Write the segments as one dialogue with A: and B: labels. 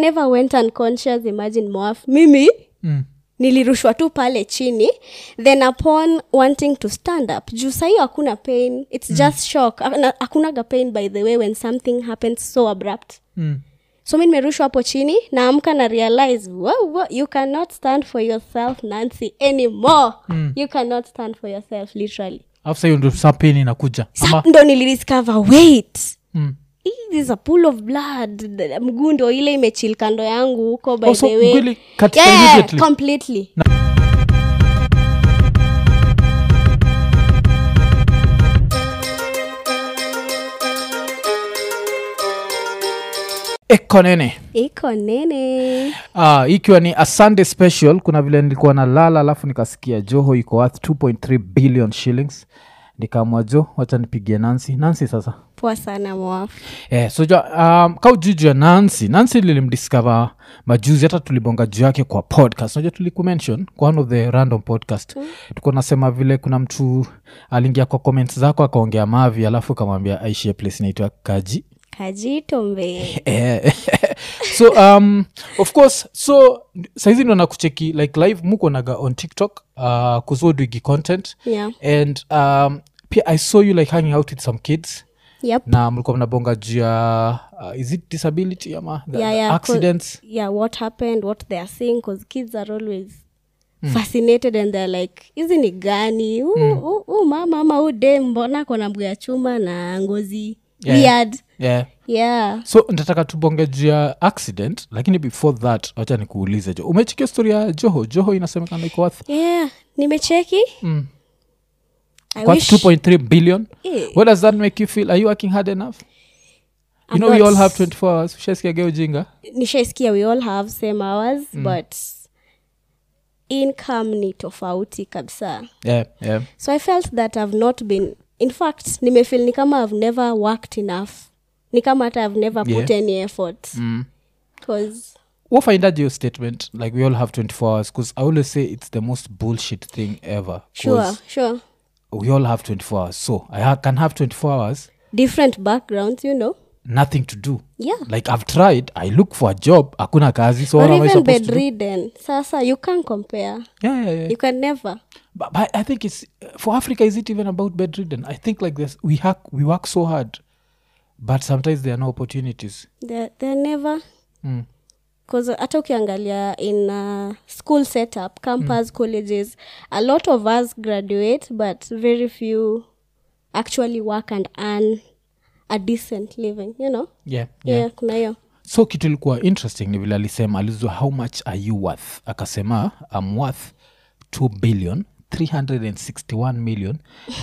A: never went unconscious imagine moaf mimi
B: mm.
A: nilirushwa tu pale chini then upon wanting to stand up juu sahii hakuna pain its mm. just shock Hakuna- hakunaga pain by the way when something happens so abrupt
B: Mm.
A: so mi nimerushwa hapo chini naamka na realize wow, wow, you cannot stand for yourself nancy anymore mm. you cannot stand for yourself literally
B: alafu sa hiyo ndo sa pain inakuja
A: Sa-
B: ama
A: ndo nilidiscover wait
B: mm.
A: Hii is a pool of blood D- mguu ndo ile imechil kando yangu huko by
B: Oh, so
A: the way
B: mwili katika
A: yeah,
B: immediately?
A: completely
B: eko nene
A: iko nene
B: Ah, ikiwa ni a sunday special kuna vile nilikuwa na lala alafu nikasikia joho iko worth 2.3 billion shillings nikaamua jo wacha nipigie nancy nancy sasa
A: poa sana mwafu
B: eh, so jo, um, ka ujuju ya nancy nancy lilimdiscover majuzi hata tulibonga juu yake kwa podcast unajua tulikumention kwa one of the random podcast mm. tuko nasema vile kuna mtu aliingia kwa comments zako akaongea mavi alafu kamwambia aishie place inaitwa kaji
A: kajitombe
B: Eh, so um, of course so saizi ndo nakucheki like live muko naga on tiktok uh, kuzoduigi content
A: yeah.
B: and um, pia i saw you like hanging out with some kids
A: yep.
B: na mlikuwa mnabonga juu ya uh, is it disability ama the,
A: Yeah,
B: the
A: yeah, 'cause-
B: accidents
A: yeah what happened what they are seeing because kids are always fascinated and they're like hizi ni gani huu mama ama huu de mbona kona mguu ya chuma na ngozi
B: Yeah.
A: weird
B: yeah
A: yeah
B: so ntataka tubonge juu ya accident lakini before that wacha nikuulize jo umechikia story ya joho joho inasemekana iko worth
A: yeah nimecheki
B: mm.
A: I
B: worth
A: wish-
B: 2.3 billion
A: Eh,
B: what does that make you feel are you working hard enough you
A: I'm
B: know we
A: not-
B: all have 24 hours ushasikia ujinga
A: nishaisikia we all have same hours but income ni tofauti kabisa
B: yeah, yeah.
A: so i felt that i've not been in fact nimefeel ni kama i've never worked enough ni kama hata i've never put
B: Yeah.
A: any effort
B: Mm.
A: because
B: wafindaje your statement like we all have 24 hours because i always say it's the most bullshit thing ever 'cause
A: sure sure
B: we all have 24 hours so i ha- can have 24 hours
A: different backgrounds you know
B: nothing to do
A: yeah
B: like i've tried i look for a job hakuna kazi so
A: or
B: what am I
A: even
B: supposed to do?
A: bedridden sasa you can't compare
B: Yeah, yeah, yeah.
A: you can never
B: But, but i think it's for africa is it even about bedridden i think like this we hack we work so hard but sometimes there are no opportunities
A: they're, they're never
B: mm.
A: bcause hata ukiangalia in uh, school setup campus colleges a lot of us graduate but very few actually work and earn a decent living you know
B: yeah,
A: yeah,
B: yeah.
A: kuna hiyo
B: so kitu ilikuwa interesting ni vile alisema alizua how much are you worth akasema am worth 2 billion 361 million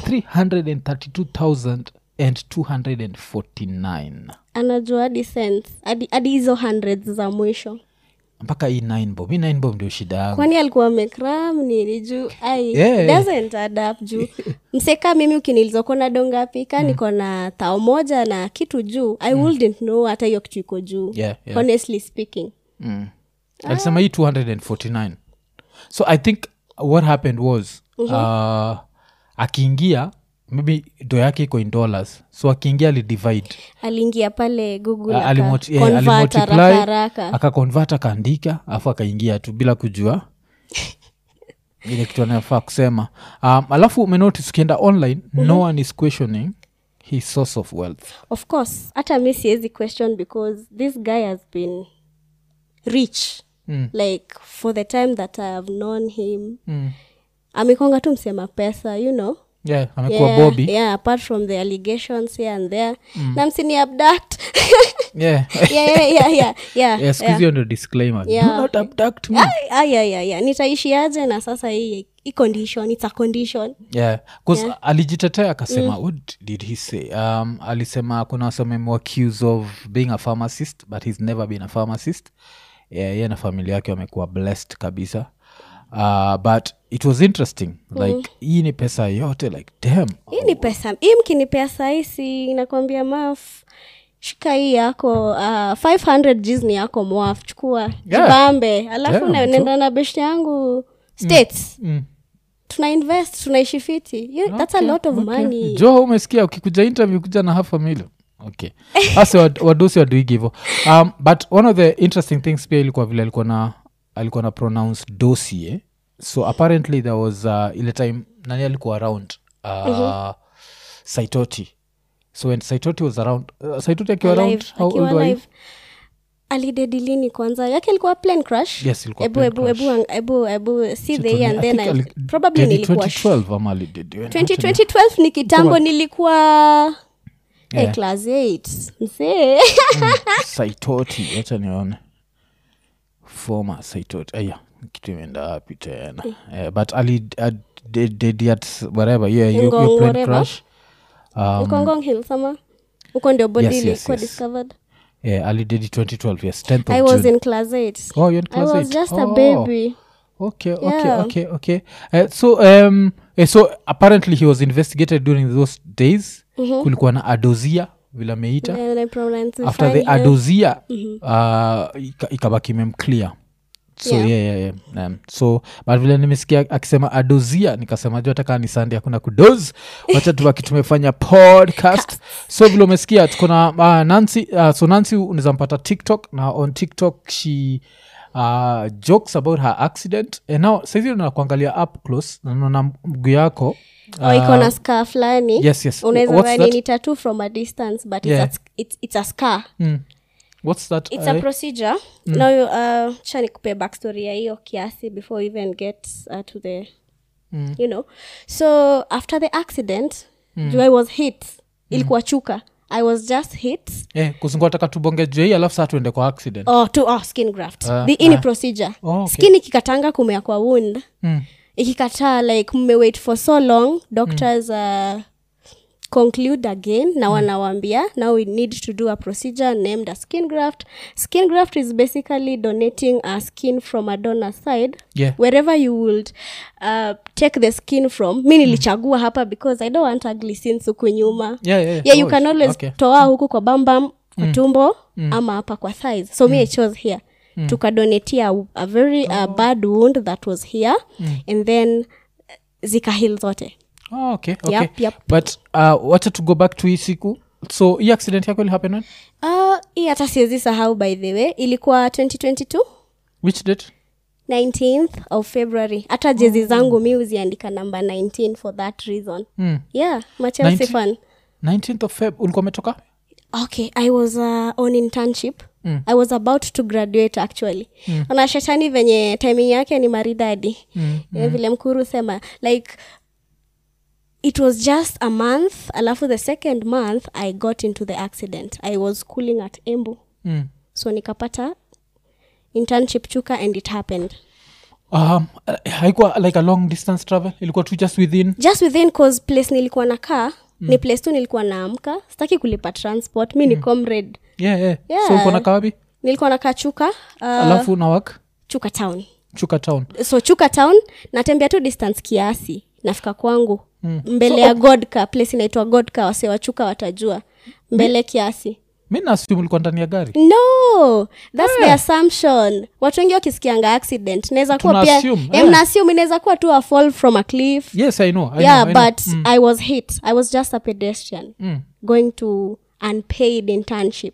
B: 332000 and 249
A: anajua hadi cents hadi hadi hizo hundreds za mwisho
B: mpaka hii 9 bob hii 9 bob ndio shida yangu
A: kwani alikuwa amekram nini juu ai
B: Yeah.
A: doesn't add up juu mseka mimi ukinilizokuwa na dongapi ka niko na tao moja na kitu juu i wouldn't know hata hiyo kitu iko juu
B: Yeah, yeah.
A: honestly speaking
B: mm. alisema hii 249 so i think what happened was uh, akiingia maybe do yake iko in dollars so akiingia alidivide
A: aliingia pale google
B: A-
A: aka
B: alimulti- eh,
A: convert
B: alimultiply,
A: haraka haraka
B: akakonvert akaandika alafu akaingia tu bila kujua ile kitu anayofaa kusema um, alafu umenotice ukienda online no one is questioning his source of wealth
A: of course hata mi siwezi question because this guy has been rich
B: Mm.
A: like for the time that i have known him
B: mm.
A: amekonga tu msema pesa you know
B: yeah amekuwa
A: yeah,
B: bobi
A: yeah apart from the allegations here and there na msini abduct
B: yeah
A: yeah, yeah, yeah, yeah, yeah,
B: yeah, siku hiyo ndio disclaimer
A: Yeah.
B: do not abduct me
A: Ah, ah, yeah, yeah, yeah. nitaishiaje na sasa hii hii condition it's a condition
B: yeah bcause alijitetea akasema what did he say um, alisema kuna wasememwacuse of being a pharmacist but he's never been a pharmacist yeah, ye na familia yake wamekuwa blessed kabisa uh, but it was interesting like hii ni pesa yote like damn
A: hii ni pesa hii mkinipea sahisi inakwambia maf shika hii yako uh, 500 gs ni yako mwaf chukua
B: Yeah.
A: jibambe alafu
B: Yeah,
A: na-
B: so-
A: nenda na beshti yangu states
B: mm.
A: tuna invest tunaishi fiti You- that's a lot of
B: Okay.
A: money
B: jo umesikia ukikuja interview kuja na half a million okay asi wadosi waduigi hivo um, but one of the interesting things pia ilikuwa vile alikuwa na alikuwa na pronounce dosie so apparently there was uh, ile time nani alikuwa around uh, saitoti so when saitoti was around uh, saitoti akiwa around
A: Alive,
B: how
A: akiwa
B: old were you?
A: alive. alidedilini kwanza yake ilikuwa plane crash
B: Yes, ilikuwa
A: ebu
B: plane
A: ebu
B: crash.
A: ebu ebu ebu see the year and
B: I
A: then
B: think
A: I,
B: ali-
A: probably
B: did it
A: nilikuwa sh-
B: 2012 ama alidid-
A: 2012 ni kitambo
B: Kama-
A: nilikuwa
B: Yeah.
A: eh, class 8 msee
B: saitoti wacha nione former saitoti aya kitu imeenda wapi tena Eh, but ali uh, did, did at whatever yeah you,
A: Ngong,
B: you plane
A: whatever.
B: crash um,
A: ukongong hill sama huko ndio body
B: Yes, yes,
A: ilikuwa
B: yes.
A: discovered
B: yeah ali did it 2012 yes 10th of
A: i was
B: June.
A: in class 8
B: oh you're in
A: i
B: class
A: was
B: eight?
A: just a
B: Oh,
A: baby
B: okay okay
A: Yeah.
B: okay okay uh, so um eh, so apparently he was investigated during those days kulikuwa na adozia vile ameita
A: and I pronounce it
B: after the
A: fine, yeah.
B: adozia uh, ika- ikabaki memclear so yeah.
A: Yeah.
B: Yeah, yeah, yeah. Um, so but vile nimesikia akisema adozia nikasema juu hata kaa ni sande hakuna kudoz wacha tubaki tumefanya podcast so vile umesikia tuko na uh, nancy uh, so nancy unaweza mpata tiktok na on tiktok she uh, jokes about her accident and now saizi na kuangalia up close na naona mguu yako
A: oh, iko na scar fulani
B: yes, yes.
A: unaweza
B: What's
A: dhani
B: that?
A: ni tattoo from a distance but
B: Yeah.
A: it's, a, it's, it's a scar
B: mm. what's that
A: it's a
B: uh,
A: procedure now uh, cha nikupe backstory ya hiyo kiasi before we even get uh, to the
B: Mm.
A: you know so after the accident mm. i was hit ilikuwa chuka i was just hit
B: eh, kuzungua taka tubonge jei alafu saa tuende kwa accident
A: oh, to, oh, skin graft
B: Ah,
A: the ini
B: ah.
A: procedure
B: Oh, okay.
A: skin ikikatanga kumea kwa wound
B: mm.
A: ikikataa like mmewait for so long doctors uh, conclude again na wanawambia now we need to do a procedure named a skin graft skin graft is basically donating a skin from a donor side
B: yeah
A: wherever you would uh, take the skin from mi nilichagua hapa because i don't want ugly scenes huku nyuma
B: yeah, yeah,
A: yeah you
B: oh,
A: can always
B: okay.
A: toa huku kwa bambam kwa tumbo ama hapa kwa thighs so me i chose here tukadonetia a, a very uh, bad wound that was here and then uh, zikahil zote
B: oh, okay, okay.
A: Yep, yep.
B: but uh, wacha to go back to hii siku so hii accident yako ilihappen when
A: uh, hii hata siwezi sahau by the way ilikuwa 2022
B: which date
A: 19th of february hata jezi zangu mi huziandika number 19 for that reason
B: mm.
A: yeah machelsea
B: 19?
A: fan
B: 19th of feb ulikuwa umetoka
A: okay i was uh, on internship mm. i was about to graduate actually mm. na shetani venye timing yake ni maridadi mm. vile mkuru sema like it was just a month alafu the second month i got into the accident i was schooling at embu
B: mm.
A: so nikapata internship chuka and it happened
B: um, uh, haikuwa like a long distance travel ilikuwa tu just within
A: just within cause place nilikuwa nakaa mm. ni place tu nilikuwa naamka sitaki kulipa transport mi ni comrade
B: yeah, yeah.
A: Yeah.
B: so ulikuwa nakaa wapi
A: nilikuwa nakaa chuka uh,
B: alafu na work
A: chuka town
B: chuka town
A: so chuka town natembea tu distance kiasi nafika kwangu mm. mbele ya godka place inaitwa godka wase wa chuka watajua mbele kiasi
B: mi naasum ulikuwa ndani ya gari
A: no thats the assumption watu wengi wakisikianga accident naweza kuwa
B: Tuna
A: pia
B: assume,
A: eh,
B: eh.
A: mna assume inaweza kuwa tu a fall from a cliff
B: yes i know, I
A: yeah
B: know, I know.
A: but i was hit i was just a pedestrian
B: Mm.
A: going to unpaid internship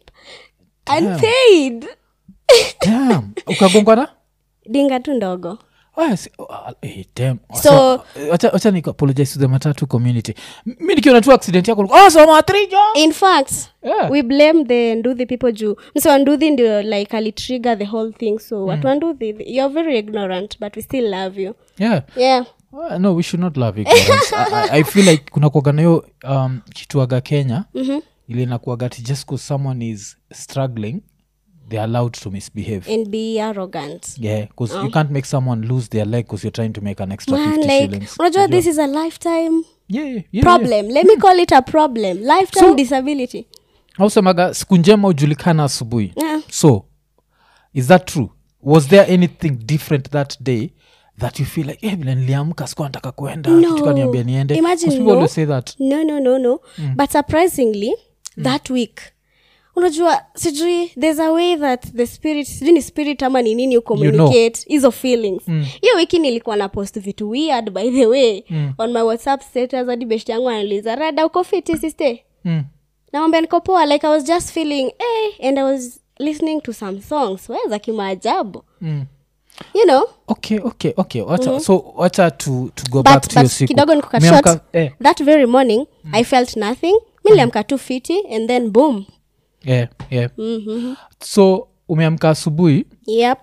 A: unpaid
B: Damn. ukagongwa na
A: dinga tu ndogo
B: Ah, si- ah, eh, damn.
A: So-
B: eh, wacha wacha ni apologize to the matatu community M- mi nikiona tu accident yako oh, so matrijo
A: in fact
B: Yeah.
A: we blame the nduthi people juu mse wa nduthi ndio like alitrigger the whole thing so mm. watu wa nduthi you're very ignorant but we still love you
B: yeah
A: yeah
B: Uh, no we should not love ignorance. I, I, i feel like kuna kuaga hiyo um, kituaga kenya mm-hmm. ili nakuaga ti just bcause someone is struggling they're allowed to misbehave
A: and be arrogant
B: yeah because you can't make someone lose their leg because you're trying to make an extra
A: man
B: 50
A: like
B: shillings
A: unajua this is a lifetime
B: yeah, yeah, yeah,
A: problem let me call it a problem lifetime disability
B: yeah. ausemaga siku njema hujulikana asubuhi
A: yeah.
B: so is that true was there anything different that day that you feel like eh, vile niliamka sikuwa nataka kuenda
A: No.
B: kitu kaniambia niende 'Cause
A: Imagine,
B: people
A: no.
B: always say that
A: no no no no but surprisingly that week unajua sijui there's a way that the spirit sijui ni spirit ama ni nini ucommunicate hizo feelings hiyo wiki nilikuwa na post vitu weird by the way on my whatsapp status hadi best yangu analiza rada uko fiti siste
B: mm.
A: nawambia niko poa like i was just feeling eh, and i was listening to some songs we za kimaajabu
B: mm.
A: you know
B: okay okay okay wacha so wacha to, to go back
A: but,
B: to your
A: but
B: siku
A: kidogo nikukat
B: Umeamka-
A: short
B: eh,
A: that very morning i felt nothing mi niliamka tu fiti and then boom
B: yeah, yeah.
A: mm-hmm.
B: so umeamka asubuhi
A: yep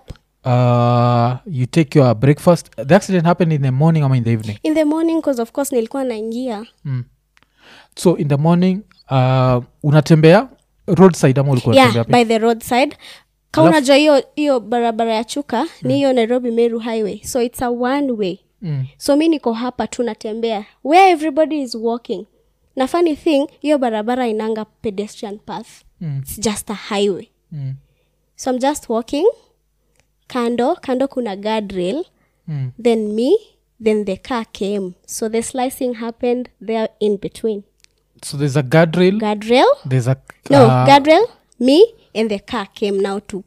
B: uh, you take your breakfast the accident happened in the morning ama in the evening
A: in the morning cause of course nilikuwa naingia
B: mm. so in the morning uh, unatembea roadside ama ulikuwa
A: yeah
B: unatembea
A: by the roadside ka
B: Alafu-
A: unajua hiyo hiyo barabara ya chuka ni hiyo nairobi meru highway so it's a one way
B: mm.
A: so mi niko hapa tu natembea where everybody is walking na funny thing hiyo barabara inanga pedestrian path
B: Mm.
A: its just a highway
B: Mm.
A: so i'm just walking kando kando kuna guardrail
B: Mm.
A: then me then the car came so the slicing happened there in between
B: so there's a guardrail
A: guardrail
B: there's a
A: no
B: uh,
A: guardrail me and the car came now to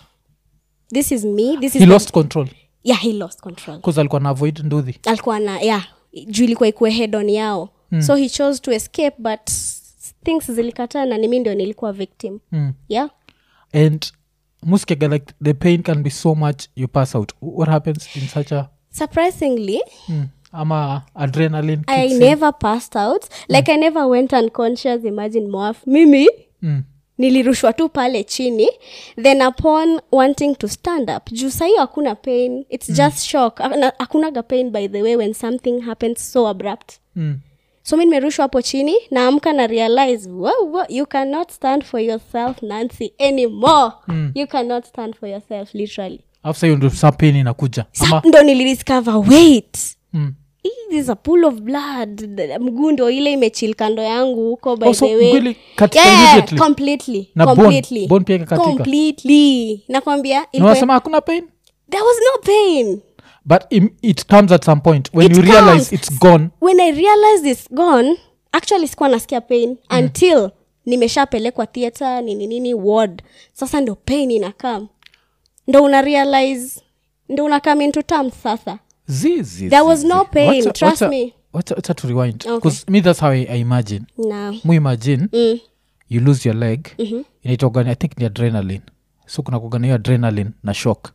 A: this is me this is
B: he
A: the-
B: lost control
A: yeah he lost control
B: bcause alikuwa na avoid nduthi
A: alikuwa na yeah juu ilikuwa ikuwe head on yao mm. so he chose to escape but things zilikataa na nimi ndio nilikuwa victim
B: mm.
A: yeah
B: and muskega like the pain can be so much you pass out what happens in such a
A: surprisingly
B: mm. ama adrenaline
A: i
B: kicks in?
A: never passed out like i never went unconscious imagine moaf mimi
B: mm.
A: nilirushwa tu pale chini then upon wanting to stand up juu sahio hakuna pain its mm. just shock Hakuna- hakunaga pain by the way when something happens so abrupt
B: Mm.
A: so mi nimerushwa hapo chini naamka na realize wow, wow, you cannot stand for yourself nancy anymore
B: Mm.
A: you cannot stand for yourself literally
B: after hiyo ndo sa pain inakuja
A: Sa-
B: ama
A: ndo nilidiscover wait
B: mm.
A: Hii is a pool of blood The- mguu ndo ile imechil kando yangu huko by
B: Oh, so
A: the way
B: mguu ilikatika
A: yeah,
B: immediately?
A: completely
B: Na bone-
A: completely
B: bone pia ikakatika?
A: completely nakwambia
B: Na
A: ilikuwa-
B: unasema hakuna pain
A: there was no pain
B: but im, it comes at some point when
A: It
B: you realize
A: comes.
B: it's gone
A: when i realized it's gone actually sikuwa nasikia pain until nimeshapelekwa theatre nini nini ward sasa ndo pain inakam ndo una realize ndo una come into terms sasa
B: zizi
A: There was no pain, trust me.
B: wacha to rewind
A: Okay.
B: because me that's how I, i imagine
A: na
B: mu imagine
A: mm.
B: you lose your leg mm-hmm. inaitogani i think ni adrenaline so kuna kugana hiyo adrenaline na shock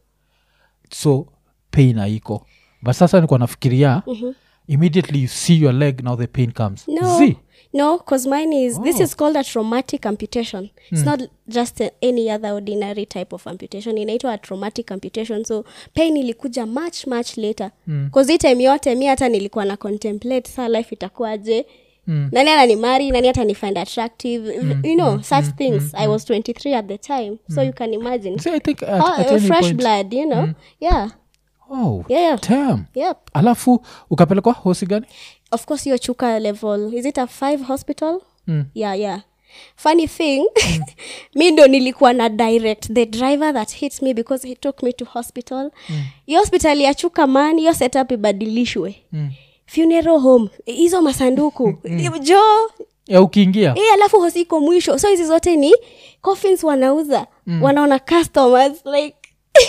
B: so pain haiko but sasa nikuwa nafikiria mm-hmm. immediately you see your leg now the pain comes
A: no
B: Zii.
A: no because mine is this
B: Oh.
A: is called a traumatic amputation it's not just a, any other ordinary type of amputation inaitwa a traumatic amputation so pain ilikuja much much later bcause hii time yote mi hata nilikuwa na contemplate saa life itakuwaje
B: Mm.
A: nani ananimari nani hata nifind attractive you know such things i was 23 at the time so you can imagine
B: See, i think at,
A: How-
B: at
A: uh,
B: any
A: fresh
B: point,
A: blood you know yeah
B: oh
A: yeah yeah
B: damn
A: yep
B: alafu ukapelekwa hosi gani
A: of course hiyo chuka level is it a five hospital
B: Mm.
A: yeah yeah funny thing mi ndo nilikuwa na direct the driver that hits me because he took me to hospital hiyo hospital ya chuka man hiyo setup ibadilishwe
B: Mm.
A: funeral home hizo masanduku jo
B: ya ukiingia
A: e, alafu hosi iko mwisho so hizi zote ni coffins wanauza wanaona customers like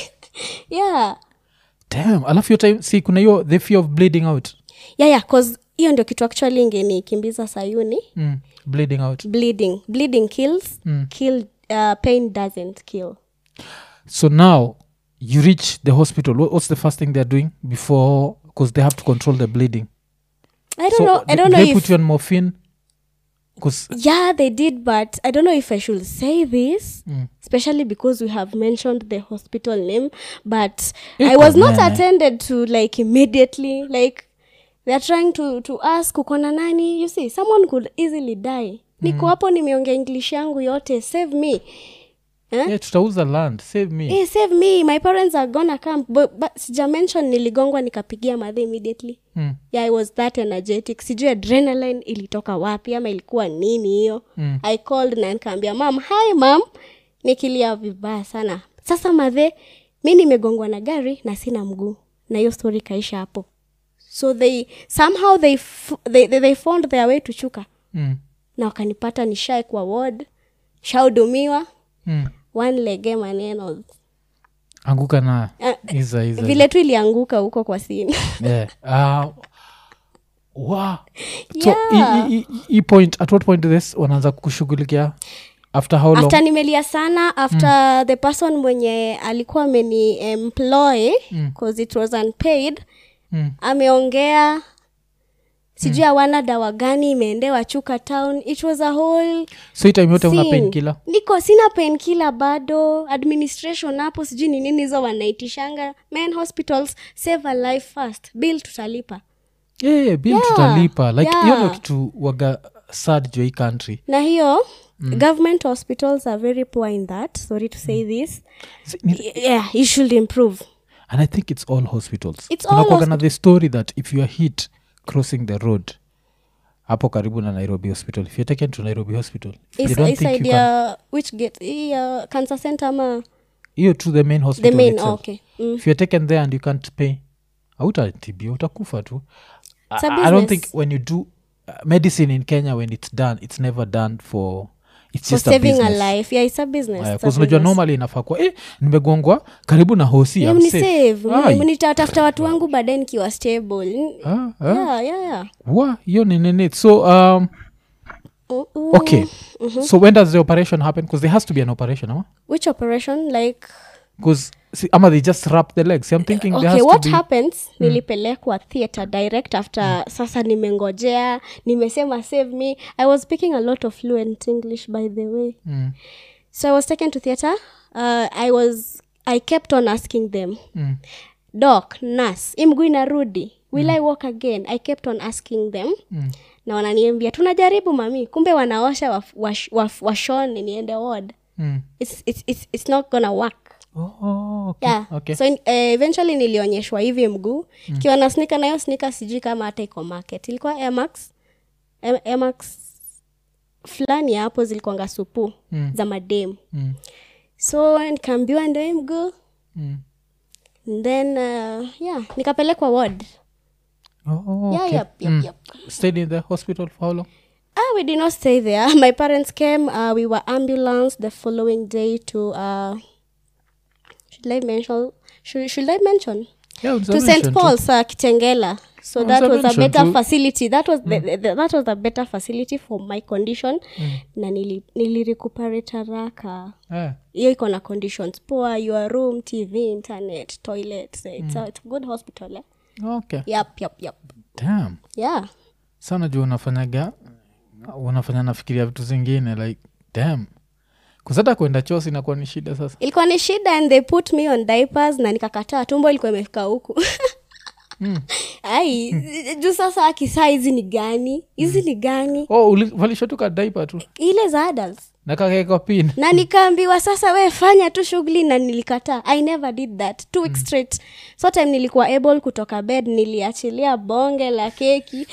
A: yeah
B: damn alafu hiyo time si kuna hiyo the fear of bleeding out
A: yeah yeah cause hiyo ndio kitu actually ingenikimbiza sayuni
B: mm. bleeding out
A: bleeding bleeding kills
B: Mm.
A: kill uh, pain doesn't kill
B: so now you reach the hospital What- what's the first thing they're doing before because they have to control the bleeding
A: i don't
B: so
A: know i
B: they-
A: don't know
B: they
A: if
B: put you on morphine because
A: yeah they did but i don't know if i should say this
B: Mm.
A: especially because we have mentioned the hospital name but i
B: Iko
A: was not
B: nene.
A: attended to like immediately like they're trying to to ask ukona nani you see someone could easily die niko hapo nimeongea english yangu yote save me eh?
B: yeah, tutauza land save me
A: hey, save me my parents are gonna come but, but sija mention niligongwa nikapigia madhe immediately
B: mm.
A: yeah i was that energetic sijui adrenaline ilitoka wapi ama ilikuwa nini hiyo
B: Mm.
A: i called na nikaambia mam hi mam nikilia vibaya sana sasa madhe mi nimegongwa na gari na sina mguu na hiyo story kaisha hapo so they somehow they, f- they, they, they found their way to chuka
B: Mm.
A: na wakanipata nishae kwa ward shahudumiwa
B: Mm.
A: one lege maneno
B: anguka na
A: Ah,
B: iza iza
A: vile tu ilianguka huko kwa sini
B: yeah. uh, wow. so
A: Yeah.
B: i- i- i- i point at what point this wanaanza kushughulikia after how long
A: after nimelia sana after the person mwenye alikuwa ameni employ cause it was unpaid
B: Mm.
A: ameongea sijui hawana dawa gani imeendewa chuka town it was a whole
B: so hii time yote una
A: scene.
B: painkiller
A: niko sina penkila bado administration hapo sijui ni nini hizo wanaitishanga man hospitals save a life first bill tutalipa
B: yeah, bill
A: Yeah,
B: tutalipa like hiyo
A: yeah.
B: ndo kitu waga sad jo hii country
A: na hiyo government hospitals are very poor in that sorry to say this
B: Si- ni-
A: yeah you should improve
B: and i think it's all hospitals
A: It's
B: Kuna
A: all
B: kuwaga na the story that if you are hit crossing the road hapo karibu na nairobi hospital if you're taken to nairobi hospital if they
A: Is-
B: don't
A: is
B: think you can
A: idea which gate hii, uh, cancer center ama
B: hiyo to the main
A: the
B: hospital
A: main
B: itself.
A: okay mm.
B: if you're taken there and you can't pay autatibia utakufa tu
A: It's a
B: I, I don't
A: business.
B: think when you do uh, medicine in kenya when it's done it's never done for it's
A: for
B: just a
A: saving a,
B: business
A: life yeah it's a business,
B: Aya,
A: it's a
B: 'cause unajua
A: business.
B: normally inafaa kuwa eh, nimegongwa karibu na hosi
A: Yeah,
B: I'm
A: mni
B: safe."
A: save
B: Ai.
A: Mni- nitatafuta watu wangu baadaye nikiwa stable
B: Ah, ah.
A: yeah, yeah, yeah.
B: wa hiyo ni nini so um,
A: Oh, oh.
B: okay so when does the operation happen because there has to be an operation ama
A: which operation like
B: because ama they just wrap the legs i'm thinking there
A: okay
B: has
A: what
B: to be
A: happens nilipelekwa theatre direct after sasa nimengojea nimesema save me i was speaking a lot of fluent english by the way
B: mm,
A: so i was taken to theatre uh, i was i kept on asking them
B: mm,
A: doc nas imgu inarudi will i walk again i kept on asking them
B: mm.
A: na wananiambia tunajaribu mami kumbe wanaosha waf, wash, waf, washone niende ward
B: Mm.
A: it's, it's, it's, it's not gonna work
B: Oh, okay,
A: yeah.
B: okay.
A: so in, uh, eventually nilionyeshwa hivi mguu mm. kiwa na snika nayo snika sijui kama hata iko market ilikuwa emax Em- emax fulani ya hapo zilikuanga supu
B: Mm.
A: za madem
B: Mm,
A: so nikaambiwa ndio hii mguu
B: mm.
A: And then uh, yeah nikapelekwa ward
B: Oh,
A: yeah,
B: okay.
A: yep, yep,
B: Mm.
A: yep.
B: stayed in the hospital for how long
A: Ah, we did not stay there. My parents came. Uh, we were ambulanced the following day to. Uh, should I mention? Should, should I mention?
B: yeah,
A: to
B: observation
A: St.
B: too.
A: Paul's, uh, Kitengela. So
B: Oh,
A: that was a
B: observation
A: better
B: too.
A: facility. That was the, the, that was a better facility for my condition. Na nili, nilirecuperate haraka.
B: Eh,
A: Hiyo iko na conditions poa, your room, TV, internet, toilet. So it's, a, it's a good hospital. Eh?
B: okay
A: Yep, yep, yep.
B: damn
A: Yeah.
B: sana juu unafanyaga unafanya nafikiria vitu zingine like damn kusata kwenda chosi inakuwa ni shida sasa
A: ilikuwa ni shida and they put me on diapers na nikakataa tumbo ilikuwa imefika huku ai juu sasa akisaa hizi ni gani hizi ni gani
B: oh, uli- walishotuka daipa tu
A: ile za adults
B: na kakaweka pin
A: na nikaambiwa sasa we fanya tu shughuli na nilikataa i never did that two weeks straight so time nilikuwa able kutoka bed niliachilia bonge la keki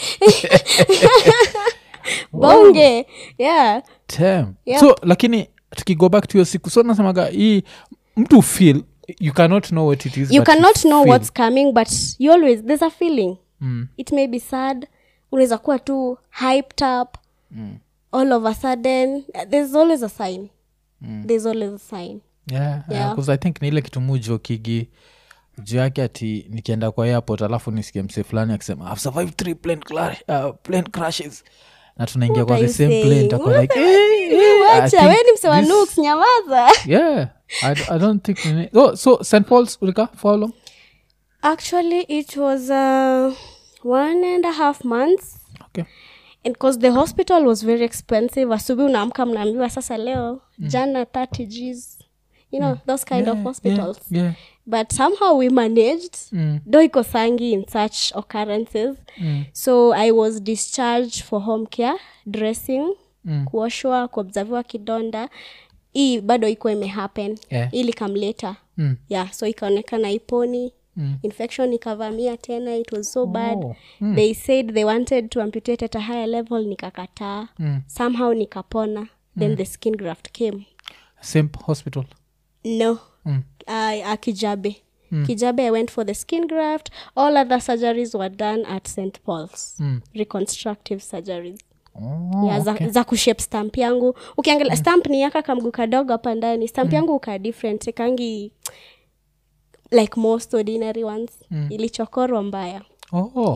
A: bonge yeah
B: Damn.
A: Yep.
B: so lakini tukigo back to hiyo siku so nasemaga hii mtu feel you cannot know what it is
A: you
B: but
A: cannot know
B: feel.
A: what's coming but you always there's a feeling
B: mm.
A: it may be sad unaweza kuwa tu hyped up
B: Mm.
A: all of a sudden uh, there's always a sign
B: Mm.
A: there's always a sign
B: yeah, yeah.
A: Yeah.
B: 'cause i think ni ile kitu mujo kigi juu yake ati nikienda kwa airport alafu nisikie mse fulani akisema I've survived three plane, cla- uh, plane crashes na tunaingia
A: What
B: kwa
A: are
B: the
A: you
B: same plane
A: saying?
B: takuwa
A: What
B: like
A: are-
B: "Eh, eh, I
A: wacha
B: think
A: we ni msewa
B: this-
A: nuks nyamaza
B: yeah I, d- I don't think nini- oh, so st pauls ulika for how long
A: actually it was uh, one and a half months
B: okay
A: and cause the hospital was very expensive asubuhi unaamka mnaambiwa sasa leo jana 30 gs you know those kind of
B: Yeah,
A: hospitals
B: yeah, yeah.
A: but somehow we managed
B: Mm,
A: do iko sangi in such occurrences
B: mm,
A: so i was discharged for home care dressing
B: mm.
A: kuoshwa kuobserviwa kidonda hii bado iko imehappen
B: Yeah.
A: ili kamleta
B: Mm,
A: yeah so ikaonekana iponi
B: mm.
A: infection ikavamia tena it was so bad
B: Oh, mm.
A: they said they wanted to amputate at a higher level nikakataa
B: Mm.
A: somehow nikapona then the skin graft came
B: same hospital
A: no
B: Mm.
A: uh, uh, kijabe kijabe i went for the skin graft all other surgeries were done at st paul's
B: Mm.
A: reconstructive surgeries
B: Oh,
A: yeah, za, za kushape stamp yangu ukiangalia stamp ni yaka kamgu kadogo hapa ndani stamp yangu uka different kangi like most ordinary ones ilichokorwa mbaya
B: oh,
A: yeah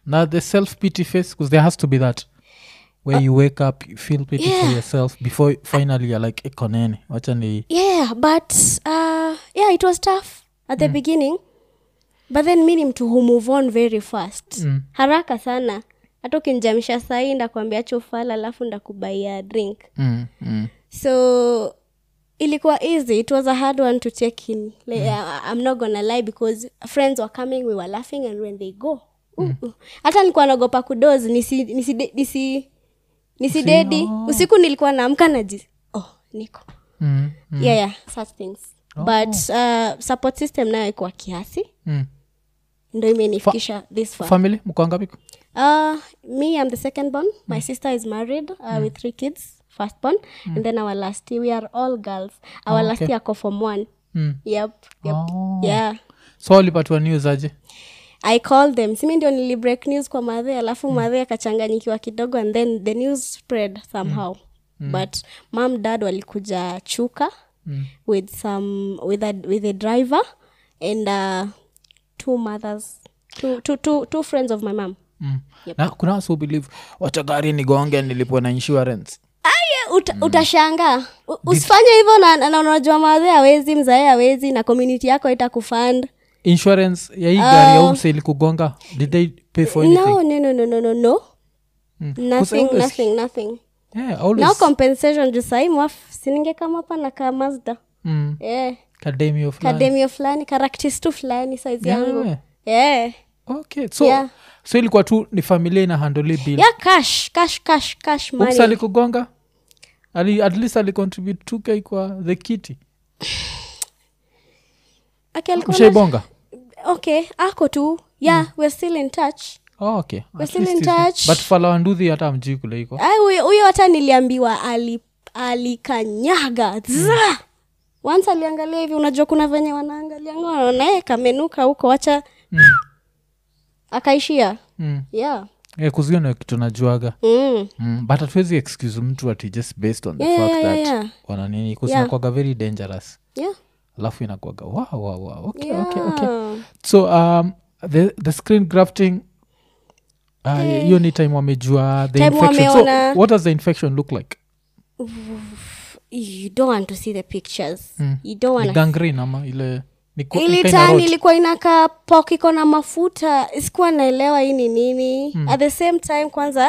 B: na the self pity face because there has to be that where you wake up you feel pity for
A: yeah.
B: yourself before finally you're like ekoneni wacha ni
A: yeah but uh, yeah it was tough at the beginning but then mi ni mtu who move on very fast
B: Mm.
A: haraka sana hata ukinjamisha sahii ndakwambia chofala alafu ndakubaia drink
B: mm, mm,
A: so ilikuwa easy it was a hard one to take in like, I, i'm not gonna lie because friends were coming we were laughing and when they go uh, uh. hata nilikuwa naogopa kudozi nisi nisi nisi nisidedi
B: oh.
A: usiku nilikuwa naamka naji oh niko
B: mm, mm,
A: yeah yeah such things but uh, support system nayo ikuwa kiasi
B: mm.
A: ndo imenifikisha this far
B: family mkoangapi
A: uh, me i'm the second born my sister is married uh, with three kids first born and then our last year we are all girls our last year ako form one
B: mm.
A: yep, yep.
B: Oh.
A: yeah
B: so walipatiwa news aje
A: i called them simi ndio nili break news kwa madhe alafu mm. madhe akachanganyikiwa kidogo and then the news spread somehow mm. but mam dad walikuja chuka
B: Mm.
A: with some with a, with a driver and uh, two mothers two, two, two, two friends of my mom
B: mm. na kuna wasi believe wacha gari nigonge nilipwa na insurance
A: Aye, uta, utashanga U- usifanye hivyo na, na, na unajua madhe awezi mzae awezi na community yako itakufund
B: insurance ya hii gari au mse ilikugonga did they pay for anything
A: no no no no no no no
B: Mm. 'Cause
A: nothing
B: always-
A: nothing nothing
B: yeah, always
A: no compensation juu sahii mwaf sininge kama hapa na kaa mazda
B: mm,
A: yeah.
B: kademio fulani
A: kademio fulani karaktistu fulani saizi yangu
B: Yeah.
A: yeah.
B: okay so
A: Yeah.
B: so ilikuwa tu ni familia ina handle bill
A: yeah cash cash cash cash
B: Oops,
A: money
B: alikugonga ali, at least alicontribute 2k kwa the kiti
A: okay, alikuwa na-
B: ushaibonga
A: okay ako tu yeah we're still in touch
B: oh, okay
A: We're
B: At
A: still
B: least
A: in
B: is-
A: touch.
B: but falawanduhi hata mjii kule iko
A: Ai, huyo huyo hata niliambiwa ali alikanyaga Zaa! once aliangalia hivi unajua kuna venye wanaangalia naye kamenuka huko wacha
B: mm.
A: akaishia
B: mm.
A: yeah
B: yeah, kuzio na kitu najuaga
A: mm.
B: mm. but hatuwezi excuse mtu ati just based on the
A: Yeah,
B: fact
A: yeah,
B: that
A: yeah, yeah.
B: wana nini
A: Yeah.
B: kusinakwaga very dangerous
A: yeah
B: alafu inakwaga wow, wow, wow. Okay,
A: yeah
B: okay, okay. so um, the, the screen grafting uh, hiyo ni time wamejua the
A: Time
B: infection
A: wameona-
B: so what does the infection look like
A: you don't want to see the pictures
B: Mm.
A: you don't
B: ni
A: want
B: gangrene ama ile ni ko- ni
A: ili
B: kinda
A: tani
B: rot?
A: ilikuwa inakaa pok iko na mafuta sikuwa naelewa hii ni nini mm. at the same time kwanza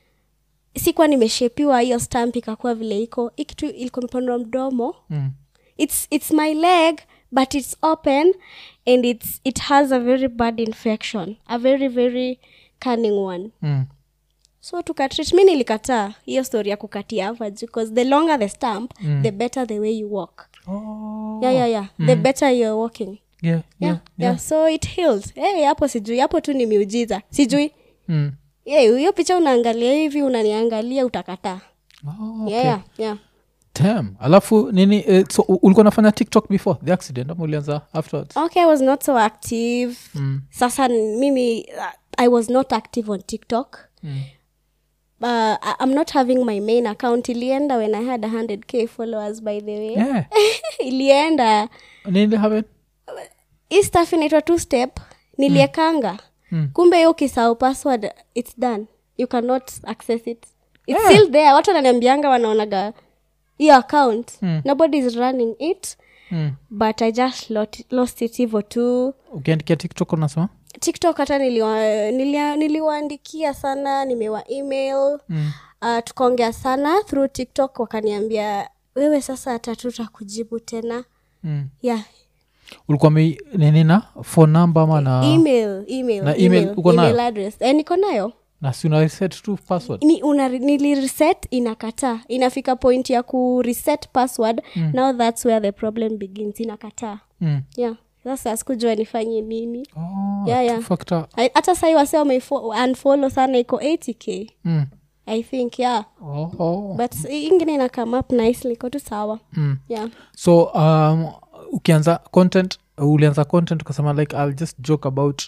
A: sikuwa nimeshepiwa hiyo stamp ikakuwa vile iko hii kitu ilikuwa imepandwa mdomo
B: Mm.
A: it's, it's my leg but it's open and it's, it has a very bad infection a very very cunning one
B: Mm.
A: so tukatreat mi nilikataa hiyo story ya kukatia hapa juu because the longer the stamp mm. the better the way you walk
B: Oh.
A: yeah, yeah, yeah. the better you're walking
B: Yeah, yeah,
A: yeah, yeah. so it healed hey, hapo sijui hapo tu ni miujiza sijui
B: Mm.
A: hey, hiyo picha unaangalia hivi unaniangalia utakataa
B: Oh, okay.
A: yeah, yeah, yeah.
B: Damn. alafu nini eh, so u- ulikuwa nafanya tiktok before the accident ama ulianza afterwards
A: okay i was not so active
B: mm.
A: sasa mimi uh, i was not active on tiktok
B: Mm.
A: uh, I- i'm not having my main account ilienda when i had 100k followers by the way
B: yeah.
A: ilienda
B: nini happen
A: hii staff inaitwa two step niliekanga
B: Mm.
A: kumbe hiyo ukisahau password its done you cannot access it its
B: Yeah.
A: still there watu wananiambianga wanaonaga hiyo account
B: Mm.
A: nobody is running it
B: mm.
A: but i just lot, lost it hivo tu
B: ukiandikia tiktok unasema
A: tiktok hata niliwa- nilia- niliwaandikia sana nimewa email
B: mm.
A: uh, tukaongea sana through tiktok wakaniambia wewe sasa hata tutakujibu tena
B: Mm.
A: yeah
B: ulikuwa me nini na phone number ama na
A: email email
B: Na email uko nayo?
A: email address eh, niko nayo
B: na si una reset tu password
A: ni una nilireset inakataa inafika point ya ku reset password mm. now thats where the problem begins inakataa
B: mm.
A: yeah sasa sikujua nifanye nini
B: oh,
A: Yeah,
B: two
A: yeah.
B: factor
A: I- hata sahii wase wameunfollow sana iko 80k
B: mm.
A: i think yeah
B: oh, oh.
A: but hii ingine ina come up nicely iko tu sawa
B: Mm.
A: yeah
B: so um, ukianza content ulianza content ukasema like i'll just joke about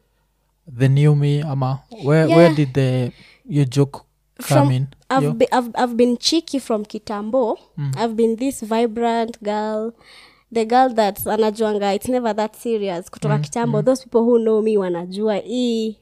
B: the new me ama where,
A: Yeah.
B: where did the your joke come
A: From-
B: in
A: I've,
B: Yo.
A: be, I've, I've been cheeky from kitambo i've been this vibrant girl the girl that anajuanga it's never that serious kutoka kitambo those people who know me wanajua hii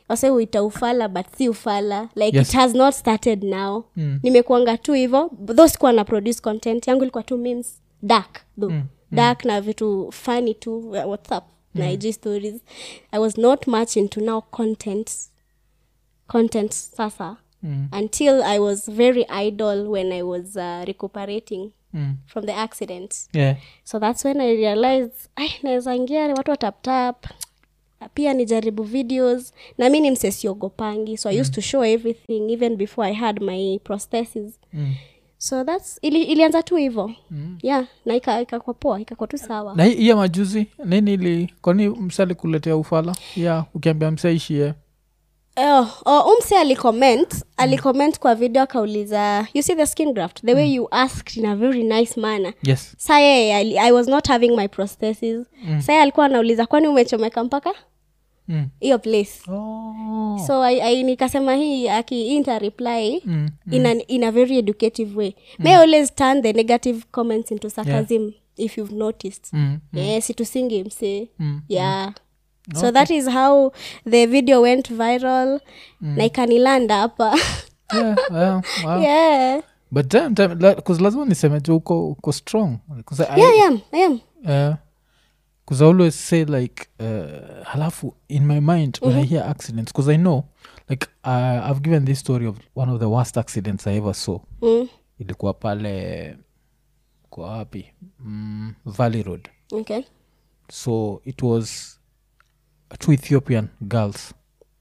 A: wase huita ufala but si ufala like
B: Yes.
A: it has not started now
B: Mm.
A: nimekuanga tu hivo tho sikuwa na produce content yangu ilikuwa tu memes dark though
B: Mm.
A: dark na vitu funny tu uh, whatsapp na ig stories i was not much into now content content sasa
B: Mm.
A: until i was very idle when i was uh, recuperating
B: Mm.
A: from the accident
B: Yeah.
A: so that's when i realized ai naweza ingia watu wataptap pia nijaribu videos na mi ni msesiogopangi so i used to show everything even before i had my prosthesis
B: Mm.
A: so thats ili, ilianza tu hivo mm. yeah na ika- ikakwa poa ikakwa tu sawa
B: na hii hii ya majuzi nini ili kwani mse alikuletea ufala ya ukiambia mse ishie
A: Oh, oh, umse alicomment alicomment kwa video akauliza you see the skin graft the way you asked in a very nice manner
B: yes
A: sa yeye ali- i was not having my prosthesis mm. sa yeye alikuwa anauliza kwani umechomeka mpaka
B: mm.
A: hiyo place
B: oh.
A: so I, I, nikasema hii akiinta reply
B: mm.
A: in, an, in a very educative way may always turn the negative comments into sarcasm if you've noticed
B: Mm.
A: yeah, situsingi mse
B: Mm.
A: yeah so that is how the video went viral na ikanilanda hapa
B: yeah, yeah, wow.
A: yeah.
B: but damn, damn, la- 'cause lazima niseme ju uko, uko strong 'Cause I,
A: yeah, I am, I am.
B: uh, 'cause I always say like uh, halafu in my mind when i hear accidents because i know like uh, i've given this story of one of the worst accidents i ever saw
A: Mm.
B: ilikuwa pale kwa wapi mm, valley road
A: okay
B: so it was two ethiopian girls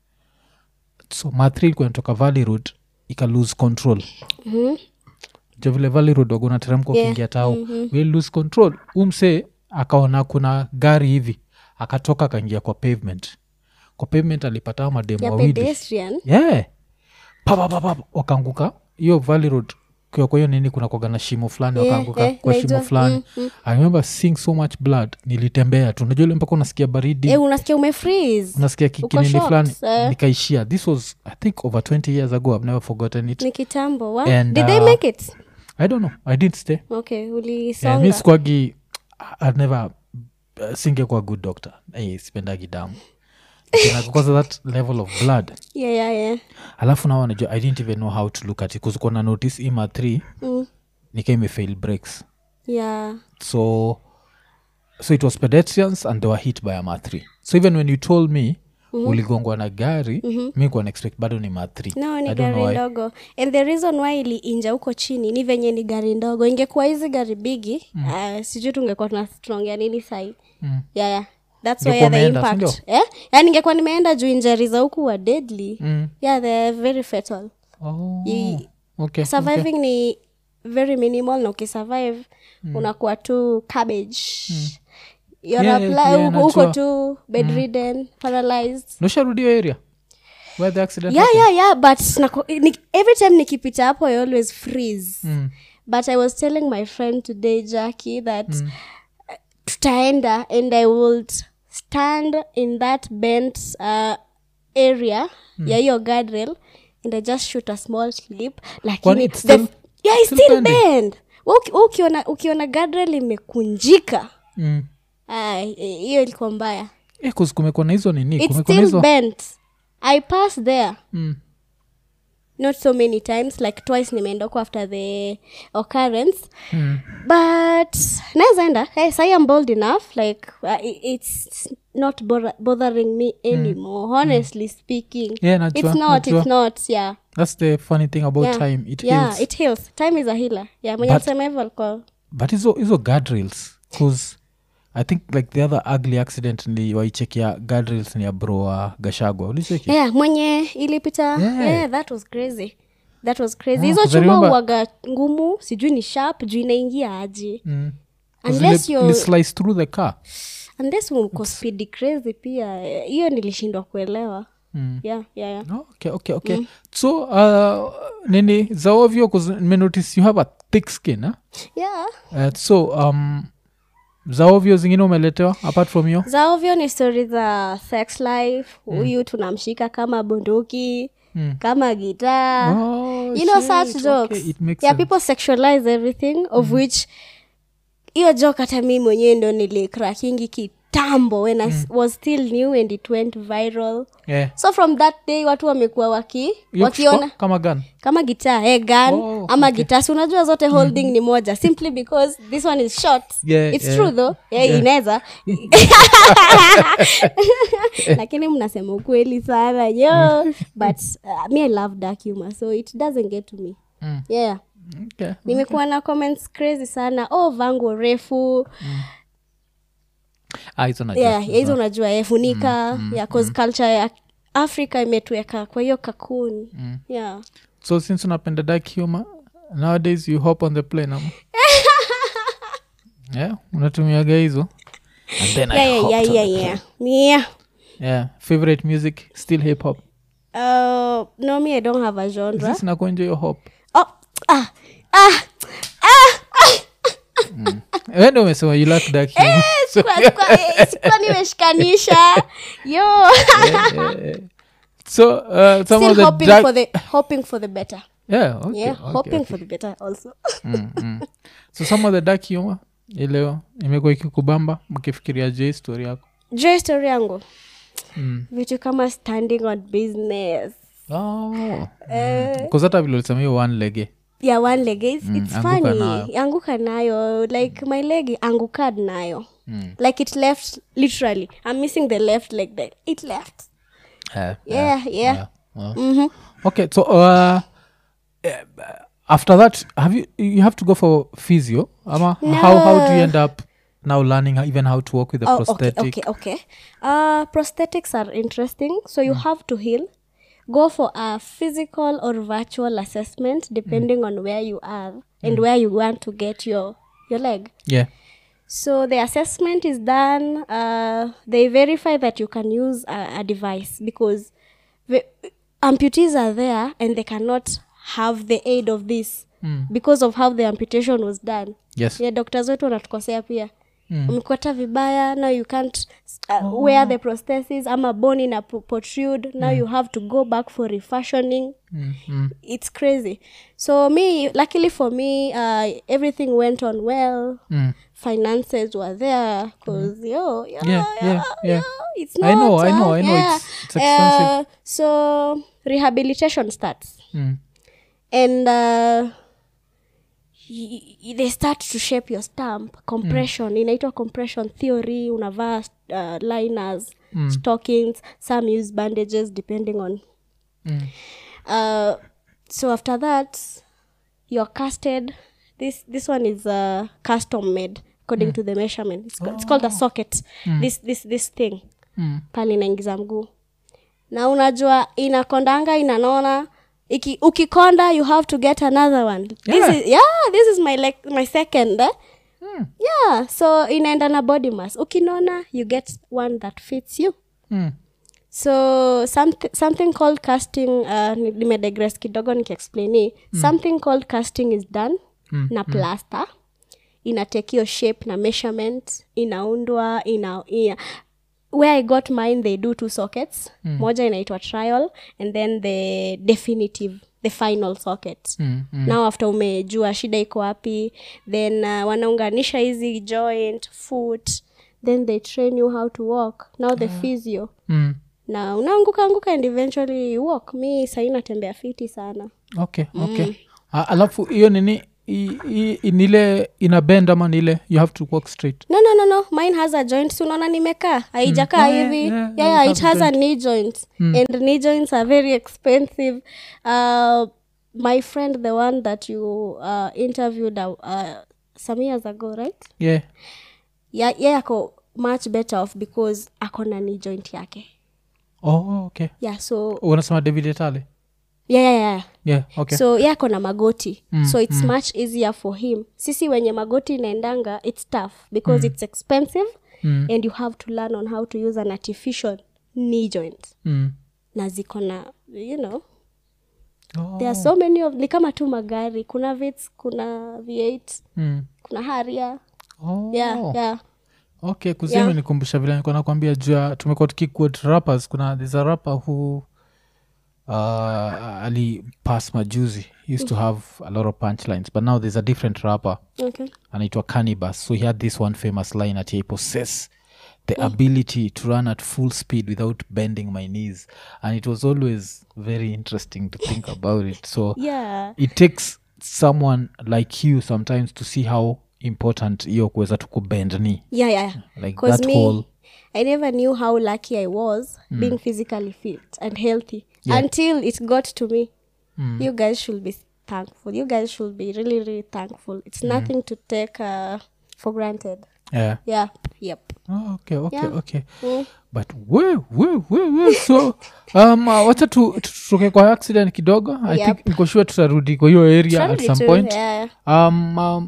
B: so mathri ilikuwa inatoka valley road ika lose control
A: Mhm.
B: jo vile valley road wagona teremka
A: Yeah.
B: ukiingia tao we lose control umse akaona kuna gari hivi akatoka akaingia kwa pavement kwa pavement alipata mademu
A: ya
B: wawili
A: pedestrian
B: yeah. papapapa wakaanguka hiyo valley road kwa kwa hiyo nini kuna kwaga na shimo fulani
A: Yeah,
B: wakaanguka
A: yeah,
B: kwa
A: naijua.
B: shimo fulani
A: Mm, mm.
B: i remember seeing so much blood nilitembea tu najua ile mpaka unasikia baridi
A: eh, unasikia umefreeze
B: unasikia ki-
A: uko
B: kinini
A: shocked,
B: fulani
A: eh.
B: nikaishia this was i think over 20 years ago i've never forgotten it
A: ni kitambo wa?
B: And,
A: did they
B: uh,
A: make it
B: i don't know i didn't stay
A: okay
B: yeah,
A: ulisonga
B: mi sikuagi i've never uh, singekuwa good doctor hey, sipendagi damu because of that level of blood
A: yeah, yeah, yeah.
B: alafu nao najua i didn't even know how to look at it kuzukuwa na notice ima 3
A: Mm.
B: nika imefail breaks
A: yeah
B: so so it was pedestrians and they were hit by a ma 3 so even when you told me mm-hmm. uligongwa na gari mm-hmm. mi kuwa expect bado ni ma 3
A: no ni
B: I don't know
A: gari
B: why.
A: ndogo and the reason why iliinja huko chini ni venye ni gari ndogo ingekuwa hizi gari bigi mm. uh, sijui tungekuwa tuna strongea nini sai
B: Mm.
A: yeah, yeah. thats
B: Ungekuwa
A: why the
B: umeenda,
A: impact
B: sindio?
A: eh? yani ingekuwa nimeenda juu injari za huku wa deadly
B: Mm.
A: yeah they're very fatal
B: Oh,
A: Ye-
B: okay,
A: surviving
B: okay.
A: ni very minimal na ukisurvive unakuwa tu cabbage You're
B: Yeah,
A: apply-
B: yeah,
A: uko- uko
B: najua.
A: tu bedridden paralyzed
B: nosharudio area where the accident
A: yeah
B: happened?
A: yeah yeah but nako- ni, every time nikipita hapo i always freeze
B: Mm.
A: but i was telling my friend today jackie that uh, tutaenda and i would stand in that bent uh, area ya hiyo guardrail and i just shoot a small slip
B: Kwani
A: lakini
B: it's
A: the-
B: still-
A: yeah, it's
B: still
A: still
B: bending?
A: bend Wa uki- wa ukiona ukiona guardrail imekunjika
B: Mm.
A: ah, hiyo ilikuwa mbaya
B: Eh, 'cause kumekuwa na hizo nini
A: it's
B: kumekuwa na
A: still
B: hizo
A: bent i passed there
B: Mm.
A: not so many times like twice nimeenda huko after the occurrence
B: Mm.
A: but naweza enda hey, sai am bold enough like uh, i- it's not bother- bothering me anymore honestly speaking
B: Yeah, najua,
A: it's not
B: najua.
A: it's not yeah
B: that's the funny thing about
A: yeah.
B: time it
A: yeah
B: heals
A: it heals time is a healer yeah mwenye
B: But-
A: alisema hivyo alikuwa
B: but hizo hizo guardrails bcause i think like the other ugly accident ni waichekia guardrails ni ya bro wa gashagwa ulicheki
A: yeah mwenye ilipita
B: Yeah.
A: yeah. that was crazy that was crazy
B: Ah,
A: hizo
B: 'cause I
A: chuma
B: remember-
A: uwaga ngumu sijui ni sharp juu inaingia aje
B: Mm. 'Cause
A: Unless
B: ile-
A: you're-
B: ile slice through the car
A: unless mko speedy crazy pia eh, hiyo nilishindwa kuelewa
B: Mm.
A: yeah, yeah, yeah.
B: Oh, okay okay okay so uh, nini za ovyo 'cause nimenotice you have a thick skin eh?
A: yeah.
B: uh, so um, za ovyo zingine umeletewa apart from hiyo
A: za ovyo ni stori za sex life huyu tunamshika kama bunduki
B: Mm.
A: kama gitaa
B: Oh,
A: you know
B: shit,
A: such
B: okay,
A: jokes
B: it makes
A: yeah
B: sense.
A: people sexualize everything of which hiyo joke hata mi mwenyewe ndo nilikrakingi kitambo when i s- was still new and it went viral
B: yeah.
A: so from that day watu wamekuwa waki
B: Hiyo
A: wakiona
B: kuchukua kama gan
A: kama gitaa eh, gun
B: Oh,
A: ama gitaa si unajua zote holding ni moja simply because this one is short
B: Yeah,
A: it's
B: yeah.
A: true though yeah, inaweza lakini mnasema ukweli sana yo but uh, me i love dark humor so it doesn't get to me
B: Mm.
A: yeah
B: okay.
A: nimekuwa na comments crazy sana oh vango refu
B: ah, hizo najua.
A: yeah ya hizo unajua eh, funika yeah, cause culture ya africa imetuweka kwa hiyo kakun yeah
B: so since unapenda dark humor nowadays you hop on the plane ama yeah unatumiaga hizo and then
A: yeah
B: I
A: yeah
B: hopped
A: yeah
B: on
A: yeah
B: the
A: yeah yeah
B: yeah favorite music still hip hop
A: Uh, no, me, I don't have a genre.
B: sisi nakuenjoy your hop
A: Oh, ah, ah,
B: wewe ndio umesema you like dark humor so,
A: sikuwa- sikuwa- eh, sikuwa nimeshikanisha yo
B: so uh, some of
A: still
B: the
A: hoping
B: dark
A: for the hoping for the better
B: yeah okay,
A: yeah
B: okay,
A: hoping
B: okay.
A: for the better also
B: mm, mm. so some of the dark humor ileo imekuwa ikikubamba mkifikiria je story yako
A: jo story yangu
B: mm.
A: vitu kama standing on business
B: oh. kuzata vile ulisema hiyo one lege
A: yeah one leg it's, it's
B: anguka
A: funny
B: nayo.
A: anguka nayo like my leg angukad nayo
B: Mm.
A: like it left literally i'm missing the left leg there it left
B: yeah,
A: yeah yeah,
B: yeah. Uh, okay so uh, eh, after that have you you have to go for physio ama how how do you end up now learning how- even how to work with the
A: Oh, okay,
B: prosthetic
A: okay, okay. Uh, prosthetics are interesting. So you have to heal. Go for a physical or virtual assessment depending on where you are and where you want to get your your leg.
B: yeah
A: So the assessment is done. Uh, they verify that you can use a, a device because the amputees are there and they cannot have the aid of this because of how the amputation was done.
B: yes
A: yeah doctors wetu wanatukosea pia umekota vibaya now you can't uh, wear the prosthesis ama bone ina pro- protrude now you have to go back for refashioning
B: mm, mm.
A: it's crazy so me luckily for me uh, everything went on well
B: Mm.
A: finances were there because yo, yo,
B: Yeah, yeah,
A: yo,
B: yeah.
A: yo, it's
B: I know,
A: not,
B: I know,
A: uh,
B: I know,
A: yeah.
B: it's- it's expensive.
A: Uh, so rehabilitation starts
B: Mm.
A: and uh, y- y- they start to shape your stamp compression inaitwa compression theory unavaa uh, liners stockings some use bandages depending on
B: Mm.
A: uh, so after that you're casted this this one is uh, custom made according to the measurement it's, ca- it's called a socket this this this thing
B: Mm.
A: pale inaingiza mguu na unajua inakondanga inanona Iki, ukikonda you have to get another one
B: Yeah.
A: this is, yeah this is my like my second eh?
B: Mm.
A: yeah so inaenda na body mass ukinona you get one that fits you
B: Mm.
A: so something, something called casting uh, ni- nimedigress kidogo nikiexplaini something called casting is done na plaster inatekio shape na measurement inaundwa ina, ina where i got mine they do two sockets moja inaitwa trial and then the definitive the final socket
B: Mm. Mm.
A: now after umejua shida iko wapi then uh, wanaunganisha hizi joint foot then they train you how to walk now the physio
B: Mm.
A: na unaanguka anguka and eventually you walk mi sahii natembea fiti sana
B: okay okay A- alafu hiyo nini i- i- nile ina bend ama nile you have to walk straight
A: no no no no mine has a joint si unaona nimekaa haijakaa
B: Oh, yeah,
A: hivi
B: yeah,
A: yeah,
B: yeah,
A: yeah,
B: it
A: it
B: has
A: has a knee joint and knee joints are very expensive uh, my friend the one that you uh, interviewed uh, uh, some years ago right
B: yeah
A: yeah, yeah ako much better off because ako na knee joint yake
B: oh okay
A: yeah so
B: unasema david etale
A: yeah, yeah, yeah.
B: yeah okay
A: so ye ako na magoti mm, so it's mm. much easier for him sisi wenye magoti inaendanga it's tough because mm. it's expensive
B: Mm.
A: and you have to learn on how to use an artificial knee joint
B: mm.
A: na ziko na you know
B: oh.
A: there are so many of ni kama tu magari kuna vits kuna v8
B: mm.
A: kuna haria
B: oh.
A: yeah, yeah.
B: okay kuzima
A: Yeah.
B: nikumbusha vile nilikuwa nakwambia juu ya tumekuwa tukiquote rappers kuna there's a rapper who uh, ali pass majuzi he used to have a lot of punchlines but now there's a different rapper
A: okay
B: anaitwa cannibus so he had this one famous line ati i possess the ability to run at full speed without bending my knees and it was always very interesting to think about it so
A: yeah
B: it takes someone like you sometimes to see how important hiyo kuweza tu kubend knee
A: yeah yeah
B: like
A: because
B: that
A: me
B: whole
A: i never knew how lucky i was being physically fit and healthy until it got to me you guys should be thankful you guys should be really really thankful it's nothing to take uh, for granted
B: yeah
A: yeah yep
B: oh, okay okay
A: Yeah.
B: okay
A: Mm.
B: but we we we we so um uh, wacha tu- tu- tutoke kwa accident kidogo i
A: Yep.
B: think niko sure tutarudi kwa hiyo area at
A: Probably
B: some
A: too,
B: point
A: yeah.
B: um, um,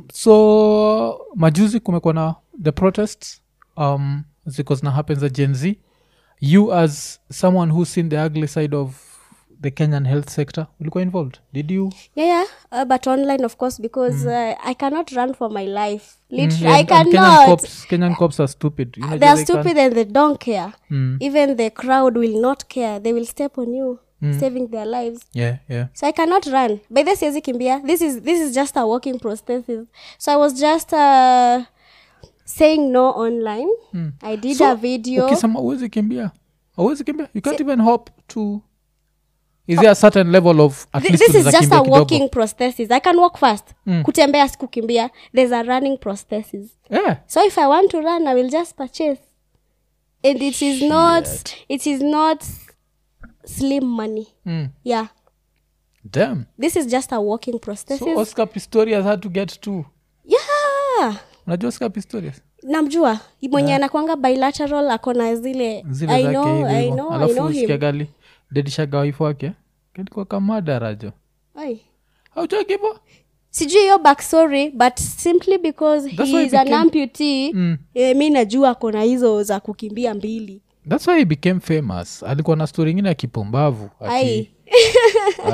B: so majuzi kumekuwa na the protests um, ziko zina happen za gen z you as someone who's seen the ugly side of the kenyan health sector ulikuwa involved did you
A: yeah yeah uh, but online of course because uh, i cannot run for my life literally
B: Yeah,
A: i
B: and- and kenyan
A: cannot
B: cops, kenyan cops are stupid You know,
A: they are
B: they can-
A: stupid and they don't care
B: Mm,
A: even the crowd will not care they will step on you saving their lives
B: yeah yeah
A: so i cannot run by the siezi kimbia this is this is just a walking prosthesis so i was just uh, saying no online i did a video
B: ukisema uwezi kimbia awezi kimbia you can't even hop to is there a certain level of at
A: Th-
B: least
A: this is
B: unaweza
A: just
B: kimbia
A: a
B: kidogo?
A: walking prosthesis i can walk fast kutembea sikukimbia there's a running prosthesis
B: yeah
A: so if i want to run i will just purchase and it is not it is not slim money
B: mm.
A: yeah
B: damn
A: this is just a walking prosthesis
B: so oscar pistorius had to get to
A: yeah
B: unajua oscar pistorius
A: namjua mwenye anakwanga bilateral akona zile
B: zile
A: I
B: zake
A: know,
B: hivi
A: I
B: hivo.
A: know, I
B: alafu
A: know him.
B: usikiagali dedishaga waifu wake kalikuwa kamadarajo
A: Ai.
B: aujakivo
A: sijui hiyo backstory but simply because
B: That's
A: he
B: why
A: is
B: he
A: an
B: became-
A: amputee
B: Mm.
A: eh, mi najua akona hizo za kukimbia mbili
B: thats why he became famous alikuwa na stori ingine ya kipumbavu ati,
A: Ai.
B: uh,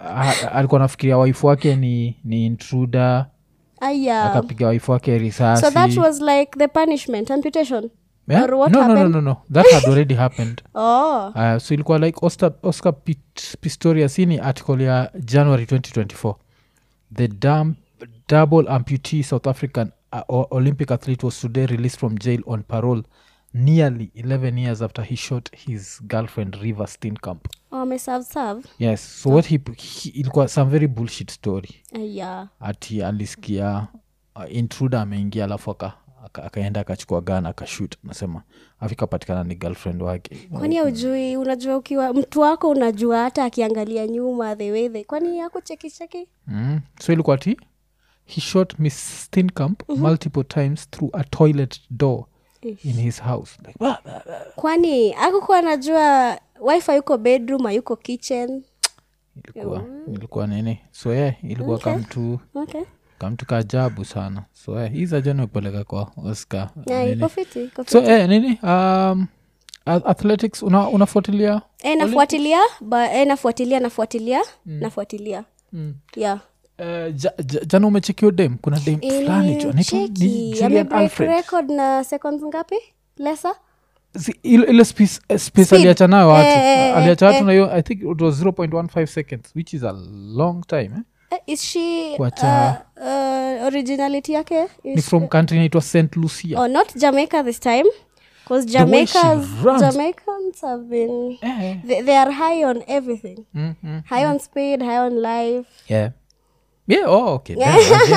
B: a- alikuwa nafikiria waifu wake ni ni intruder
A: aya
B: akapiga waifu wake risasi
A: so that was like the punishment amputation
B: Yeah?
A: or what
B: no, no, no,
A: happened?
B: no, no. that had already happened
A: oh
B: uh, so ilikuwa like oscar, oscar Pit- pistorius hii ni article ya january 2024 the dam, double amputee south african uh, o- olympic athlete was today released from jail on parole nearly 11 years after he shot his girlfriend river steenkamp
A: oh, ameserve serve
B: yes so what he, he ilikuwa some very bullshit story
A: aya
B: ati alisikia uh, intruder ameingia alafu aka- aka- akaenda akachukua gana akashut nasema afikapatikana ni girlfriend wake
A: kwani aujui unajua ukiwa mtu wako unajua hata akiangalia nyuma the way they kwani yako chekicheki
B: mm. so ilikuwa ti he shot miss steenkamp multiple times through a toilet door in his house like, "Bah, bah, bah."
A: kwani akukuwa anajua wifi yuko bedroom ayuko kitchen
B: ilikuwa ilikuwa nini so yeah, ilikuwa
A: Okay.
B: kamtu
A: okay
B: kamtu kaajabu sana so yeah, hii zajani upeleka kwa oscar
A: yeah,
B: nini.
A: iko fiti iko
B: so
A: fiti
B: eh, nini um, a- athletics una, unafuatilia
A: Eh, nafuatilia ba, eh, nafuatilia nafuatilia nafuatilia
B: mm.
A: yeah
B: Eh, ja, ja, jana umechekio dem kuna dem fulani tu, anaitwa ni
A: Cheki,
B: Julian
A: amebreak
B: Alfred.
A: record na seconds ngapi lesa
B: Si- ile ile space, eh, space
A: Speed.
B: aliacha nayo watu
A: Eh, eh,
B: aliacha
A: eh,
B: watu na hiyo i think it was 0.15 seconds which is a long time eh?
A: eh, is she
B: Kuacha-
A: uh, uh, originality yake
B: ni
A: is
B: from country inaitwa st lucia
A: oh not jamaica this time because
B: The way she
A: jamaicans
B: runs.
A: jamaicans have been
B: eh.
A: they, they are high on everything
B: mm, mm.
A: high on speed high on life
B: yeah yeah oh, okay
A: Yeah.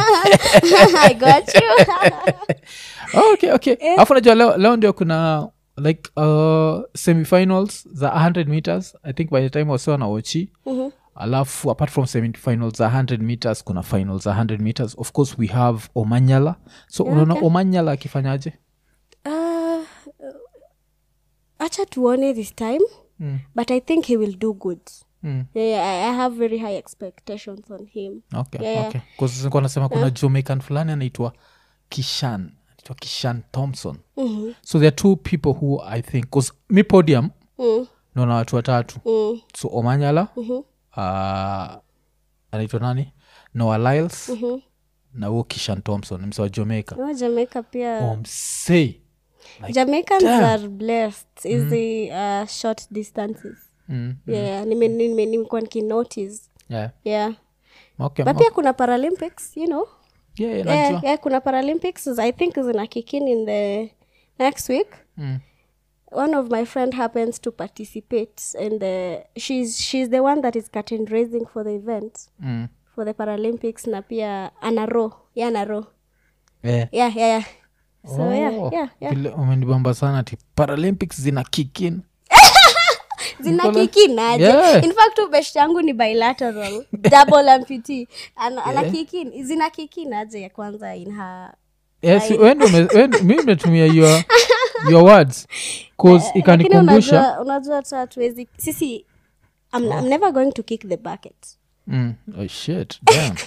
B: Damn,
A: i got you
B: oh, okay okay alafu najua leo, leo ndio kuna like uh, semifinals za 100 meters i think by the time wasiwa na wochi
A: Mhm.
B: alafu apart from semifinals za 100 meters kuna finals za 100 meters of course we have omanyala so unaona omanyala akifanyaje
A: uh, acha tuone this time
B: Mm.
A: but i think he will do good
B: mm.
A: yeah, yeah I, i have very high expectations on him
B: okay,
A: Yeah, yeah.
B: okay. 'Cause nilikuwa nasema kuna jamaican fulani anaitwa kishan anaitwa kishan thompson
A: Mhm.
B: so there are two people who i think bcause mi podium
A: Mm,
B: naona watu watatu
A: mm,
B: so omanyala
A: mhm,
B: uh, anaitwa nani noah lyles
A: mhm.
B: na huo kishan thompson mse wa jamaica
A: No, jamaica pia
B: omsei like,
A: jamaicans
B: damn.
A: are blessed easy uh, short distances
B: mm,
A: yeah nime- nime- nimekuwa nikinotice
B: yeah.
A: yeah
B: okay,
A: but
B: okay.
A: pia kuna paralympics you know
B: yeah, yeah,
A: yeah,
B: najua.
A: yeah, kuna paralympics i think zina kick in in the next week
B: Mm.
A: one of my friend happens to participate and uh, she's she's the one that is curtain raising for the event
B: Mm.
A: for the paralympics na pia anaro yeah anaro
B: Eh.
A: yeah yeah yeah so
B: Oh,
A: yeah yeah yeah
B: vile umenibamba sana ti paralympics zina kikin
A: zina
B: Nikola-
A: kikinaje
B: Yeah.
A: in fact ubest yangu ni bilateral double amputee ana, ana kikin zina kikinaje ya kwanza in her
B: yes, wende ume- wende- mi metumia your, your words cause
A: lakini
B: ikanikumbusha
A: unajua unajua hata hatuwezi sisi I'm, I'm never going to kick the bucket
B: mm. oh, shit damn.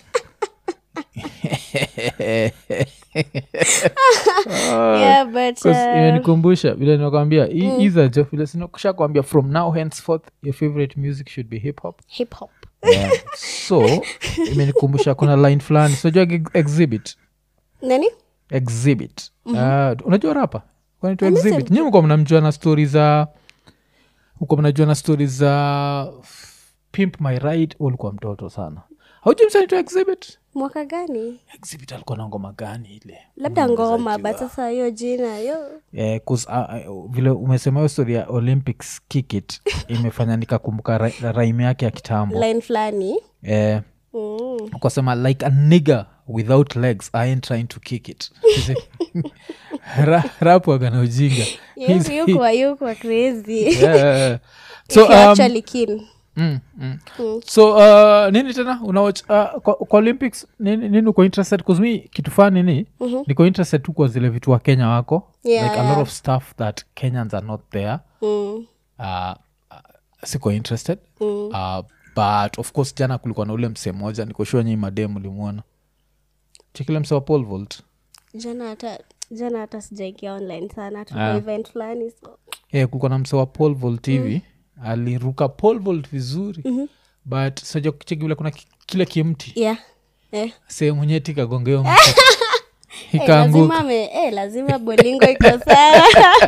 A: yeah but
B: 'Cause
A: uh,
B: imenikumbusha vile nakwambia mm. iza jo vile sinakusha kwambia from now henceforth your favorite music should be hip hop
A: hip hop
B: yeah. so imenikumbusha kuna line fulani sinajua exhibit
A: nani
B: exhibit uh, unajua rapa kwanaitwa exhibit nyi mko mnamjua na stori za uko mnajua na stori za pimp my ride ulikuwa mtoto sana haujui msanaitwa exhibit
A: mwaka gani
B: exhibit alikuwa na ngoma gani ile
A: labda ngoma but sasa hiyo jina hiyo
B: Eh, 'cause, uh, uh, vile umesema hiyo story ya olympics kikit imefanya nikakumbuka ra- rhyme yake ya kitambo
A: line fulani
B: eh,
A: mm.
B: ukasema like a nigger without legs i ain't trying to kick it Ra- rap wagana ujinga He's-
A: yukwa yukwa crazy
B: Yeah, yeah, yeah.
A: If
B: so
A: you're
B: um,
A: actually keen
B: mm, mm. so uh, nini tena unawach uh, kwa, kwa olympics nini, nini uko interested kuzmi kitu fani nini mm-hmm. niko interested tu kwa zile vitu wa kenya wako
A: Yeah,
B: like a lot
A: yeah.
B: of stuff that kenyans are not there
A: mm.
B: uh, uh, siko interested mm. uh, but of course jana kulikuwa na ule msee moja nikoshua nyii madem ulimwona chikile msee wa pole vault
A: jana hata jana hata sijaingia online sana tuko
B: Ah.
A: event fulani so
B: yeah, kulikuwa na msee wa pole vault hivi aliruka pole vault vizuri mm-hmm. but saja cheki vile kuna ki- kile kimti
A: yeah eh.
B: sehemu nyeti kagongeo mtu
A: Eh,
B: ikaanguka
A: lazima me, eh, lazima bolingo iko sawa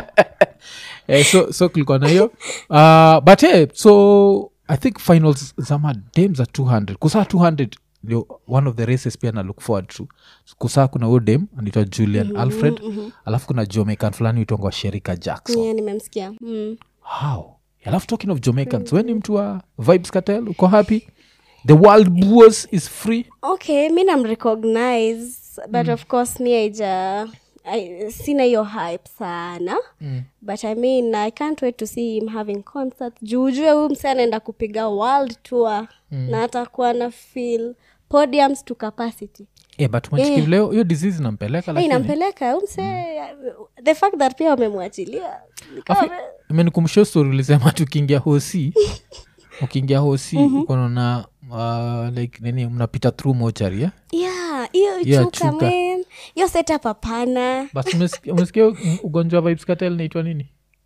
B: eh, so, so kulikuwa na hiyo uh, but yeah, so i think finals zama dam za 200 kusaa 200 ndio one of the races pia na look forward to kusaa kuna huyo dem anaitwa julian mm-hmm, alfred mm-hmm. alafu kuna jamaican fulani uitongwa sherika jackson
A: yeah, nimemsikia mm.
B: how alafu talking of jamaicans weni mtu wa vibes cartel uko happy the world bours is free
A: okay mi namrecognize but of course mi aija I, sina hiyo hype sana mm. but i mean i can't wait to see him having concert juujue huyu mse anaenda kupiga world tour mm. na atakuwa na feel podiums to capacity
B: yeah, but machiki leo hiyo disease inampeleka
A: hey,
B: lakini
A: inampeleka huyu mse the fact that pia wamemwachilia ni kama-
B: imenikumbusha story ulisema tukiingia hosi ukiingia hosi ukonaona uh, like nini mnapita through mochari yeah?
A: yeah hiyo
B: Yeah,
A: chuka
B: chuka.
A: man hiyo setup hapana
B: but umesikia- umesikia u- ugonjwa wa vibes cartel naitwa nini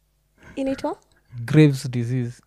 A: inaitwa
B: graves disease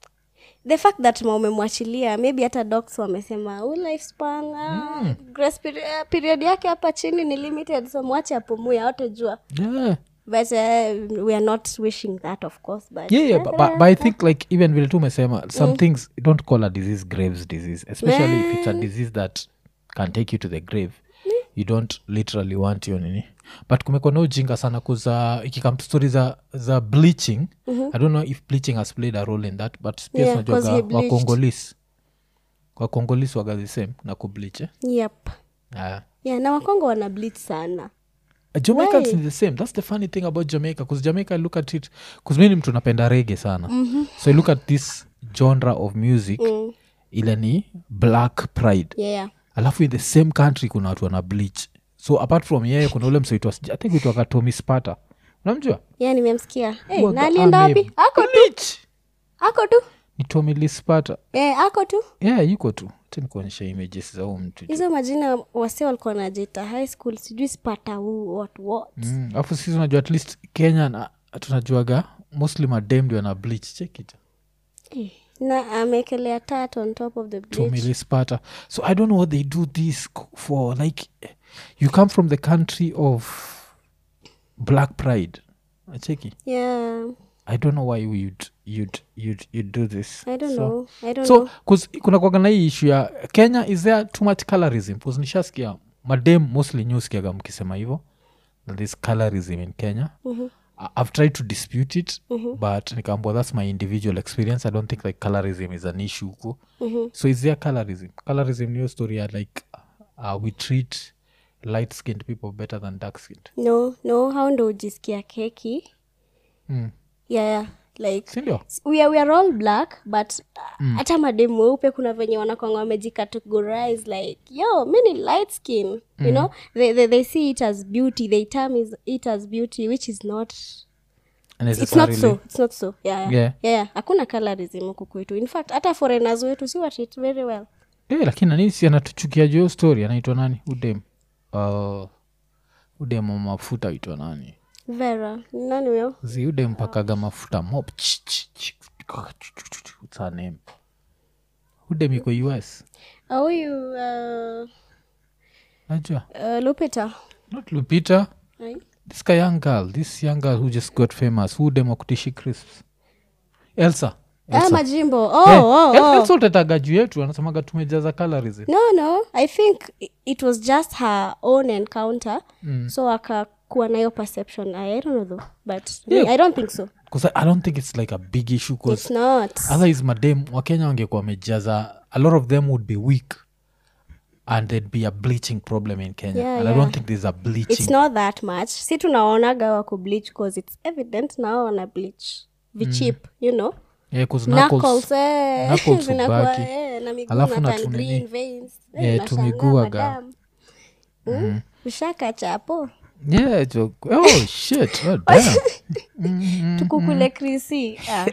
A: the fact that ma umemwachilia maybe hata docs wamesema "Huyu lifespan ah, grace period, period yake hapa chini ni limited so mwache apumue awatajua
B: yeah.
A: but uh, we are not wishing that of course but
B: yeah, yeah, but, but, but i think like even vile tu umesema some things don't call a disease graves disease especially if it's a disease that can take you to the grave you don't literally want hiyo nini but kumekuwa na ujinga sana kuza ikikam story za, za bleaching i don't know if bleaching has played a role in that but pia
A: Yeah, 'cause he
B: tunajuaga
A: bleached.
B: wakongolis wakongolis waga the same na kubleach eh?
A: yep
B: uh,
A: yeah na wakongo wana bleach sana
B: jamaicans
A: Why?
B: ni the same that's the funny thing about jamaica bcause jamaica I look at it bcause mi ni mtu napenda rege sana mm-hmm. so I look at this genre of music mm. ile ni black pride
A: yeah, yeah.
B: alafu in the same country kuna watu wana bleach so apart from yeye kuna ule msoitwa i think uitwaka tomi spata unamjua
A: yeah nimemsikia hey,
B: Waga
A: na alienda
B: ame
A: wapi ako tu
B: bleach.
A: ako tu
B: ni tomi lee spata
A: eh, ako tu
B: yeah yuko tu nikuonyesha images za huu mtu
A: hizo majina wase walikuwa najita high school sijui spata huu what what
B: Mm, alafu sisi unajua at least kenya na tunajuaga mostly madem ndio ana bleach chekita
A: Eh, na ameekelea tat on top of the bridge
B: Tommy Sparta. So I don't know what they do this c- for. Like, you come from the country of Black Pride. Cheki.
A: yeah
B: I don't know why you'd you'd you'd you'd do this.
A: i don't
B: so,
A: know i don't
B: So,
A: know
B: cause kuna kwaga na hii issue ya Kenya, is there too much colorism? Cause nishasikia madem mostly newskiaga mkisema hivo that there's colorism in Kenya.
A: Mhm.
B: I- i've tried to dispute it but nikaambua that's my individual experience i don't think like colorism is an issue huko so is there colorism colorism niyo story ya like uh, we treat light skinned people better than dark skinned
A: no no hao ndo ujisikia keki
B: mm.
A: yeah, yeah. like
B: sindio
A: we are, we are all black but uh, hata mademu weupe kuna venye wanakwanga wamejicategorize like yo mi ni light skin you know they, they, they see it as beauty they term is, it as beauty which is not it's not so it's not so yeah yeah,
B: Yeah.
A: yeah. yeah. hakuna colorism huku kwetu in fact hata foreigners wetu si watreat very well
B: Eh, lakini nani si anatuchukia juu hiyo story anaitwa nani udem uh, udem wa mafuta aitwa nani
A: vera ni nani huyo
B: zi udem mpakaga mafuta mop Ch- ch- ch- what's her name udem iko us
A: Ah, huyu uh,
B: najua
A: uh, lupita
B: not lupita
A: Ai.
B: this guy young girl this young girl who just got famous who dem wakutishi crisps elsa
A: ah, majimbo oh,
B: Eh,
A: oh,
B: El-
A: oh.
B: elsa utataga juu yetu anasemaga tumejaza colorism
A: no no i think i- it was just her own encounter mm. so akakuwa nayo perception i, I don't know though but
B: Yeah.
A: i don't think so
B: bcause I, i don't think it's like a big issue 'cause
A: it's not
B: otherwise madem wakenya wangekuwa wamejaza a lot of them would be weak and there'd be a bleaching problem in kenya
A: Yeah,
B: and i
A: yeah.
B: don't think there's a bleaching
A: it's not that much si tunaonaga wako bleach cause it's evident nao wana bleach vichip you know
B: yeah, 'cause
A: knuckles,
B: knuckles,
A: eh,
B: knuckles
A: zinakuwa,
B: hubaki.
A: eh, na miguu
B: Alafu
A: na
B: na
A: tan
B: tunini.
A: green veins. Eh,
B: Yeah,
A: unashangaa,
B: tumiguaga.
A: madam. Mm, ushaka chapo
B: yeah jo- oh shit oh, damn.
A: tukukule krisi ah.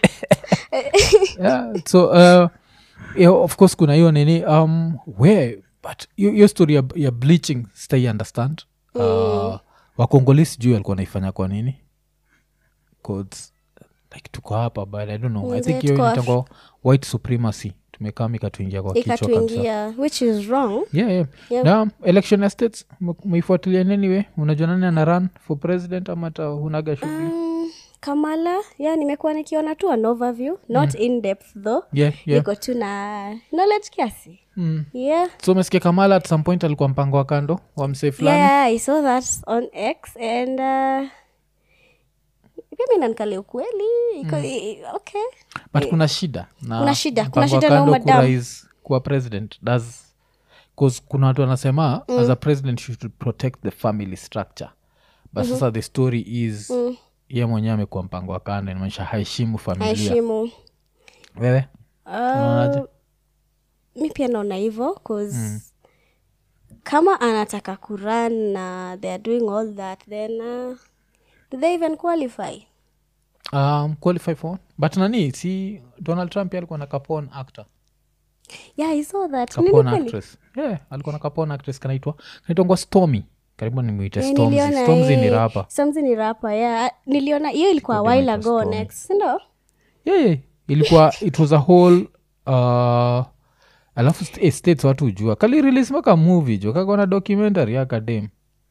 B: yeah, so uh, yeah, of course kuna hiyo nini um where but hiyo hiyo story ya, ya bleaching stay understand uh, wakongoli sijui alikuwa naifanya kwa nini 'Cause, like tuko hapa but i don't know i
A: Mm,
B: think
A: yeah,
B: hiyo
A: tuko af-
B: inaitangwa white supremacy tumekaa ikatuingia kwa kichwa kabisa
A: ikatuingia which is wrong
B: yeah, yeah.
A: Yeah.
B: na election estates umeifuatilia anyway unajua nani ana run for president ama hata unaga shughuli
A: mm, kamala ya nimekuwa nikiona tu an overview not in depth though
B: yeah, yeah.
A: niko tu na knowledge kiasi
B: Mm.
A: yeah
B: so umesikia kamala at some point alikuwa mpango wa kando wa msee fulani
A: yeah i saw that on x and uh, mimi nankale ukweli iko i- okay
B: but kuna shida na
A: Kuna shida, kuna
B: mpango wa
A: shida na
B: kando
A: madam.
B: kurais kuwa president does cause kuna watu wanasema as a president you should protect the family structure but sasa the story is mm. ye mwenyewe amekuwa mpango wa kando inamaanisha haheshimu familia
A: heshimu
B: wewe Unaonaje?
A: uh, mi pia naona hivo cause kama anataka kuran na they are doing all that then uh, do they even qualify
B: um, qualify for one. but nani si donald trump pia alikuwa na capon actor
A: yeah i saw that Nini
B: capon
A: kweli?
B: actress yeah alikuwa na capon actress kanaitwa kanaitwangwa stormy karibu nimwite
A: Eh,
B: stormzy
A: niliona,
B: stormzy ni
A: eh,
B: rapa
A: Stormzy ni rapa yeah niliona hiyo ilikuwa a
B: Ilikuwa
A: while
B: inaitwa
A: ago
B: Stormy.
A: next sindo
B: yeah, yeah. ilikuwa it was a whole uh, alafu st- eh, states watu ujua kali release maka movie jo kakona documentary akadem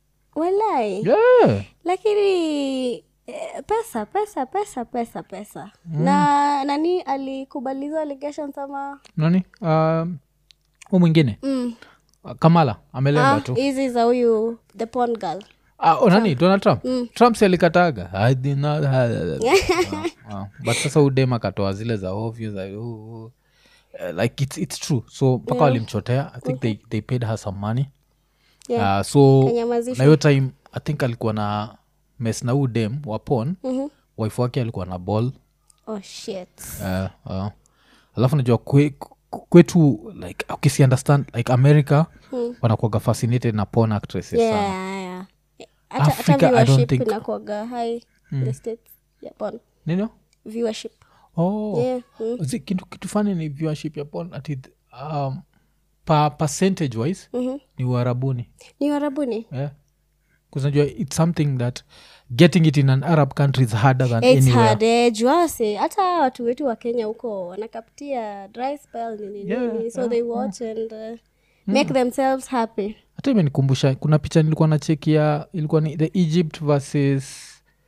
A: walai
B: yeah.
A: lakini eh, pesa pesa pesa pesa pesa na nani alikubaliza allegations ama
B: nani um, hu mwingine
A: mm.
B: uh, kamala amelemba
A: ah,
B: tu
A: hizi za huyu the pon girl
B: Ah, oh, nani donald trump trump si alikataga I did not have- Ah, ah. but sasa udem akatoa zile za ovyo za uh, uh, like it's, it's true so mpaka walimchotea i think they, they paid her some money
A: Yeah.
B: uh, so
A: Kanyamazishwa.
B: na hiyo time i think alikuwa na mes na huu dem wa pon
A: Mhm.
B: wife wake alikuwa na ball
A: oh shit
B: uh, uh. alafu najua kwe, kwe- kwetu like ukisi understand like america hmm. wanakuaga fascinated na porn actresses
A: yeah,
B: sana
A: yeah, yeah. Hata- hata
B: Africa, I don't
A: viewership
B: think-
A: inakuwaga high in the states yeah, porn.
B: nino
A: viewership
B: oh.
A: yeah. mm.
B: Zi- kitu, kitu fani ni viewership ya porn ati um, pa percentage wise
A: Mhm.
B: ni uarabuni
A: ni warabuni
B: yeah. kuznajua its something that getting it in an arab country is harder than
A: It's
B: anywhere
A: hard, eh, juase hata watu wetu wa kenya huko wanakapitia dry spell nini
B: Yeah,
A: nini so they watch and uh, make themselves happy
B: hata imenikumbusha kuna picha nilikuwa na cheki ya ilikuwa ni the egypt versus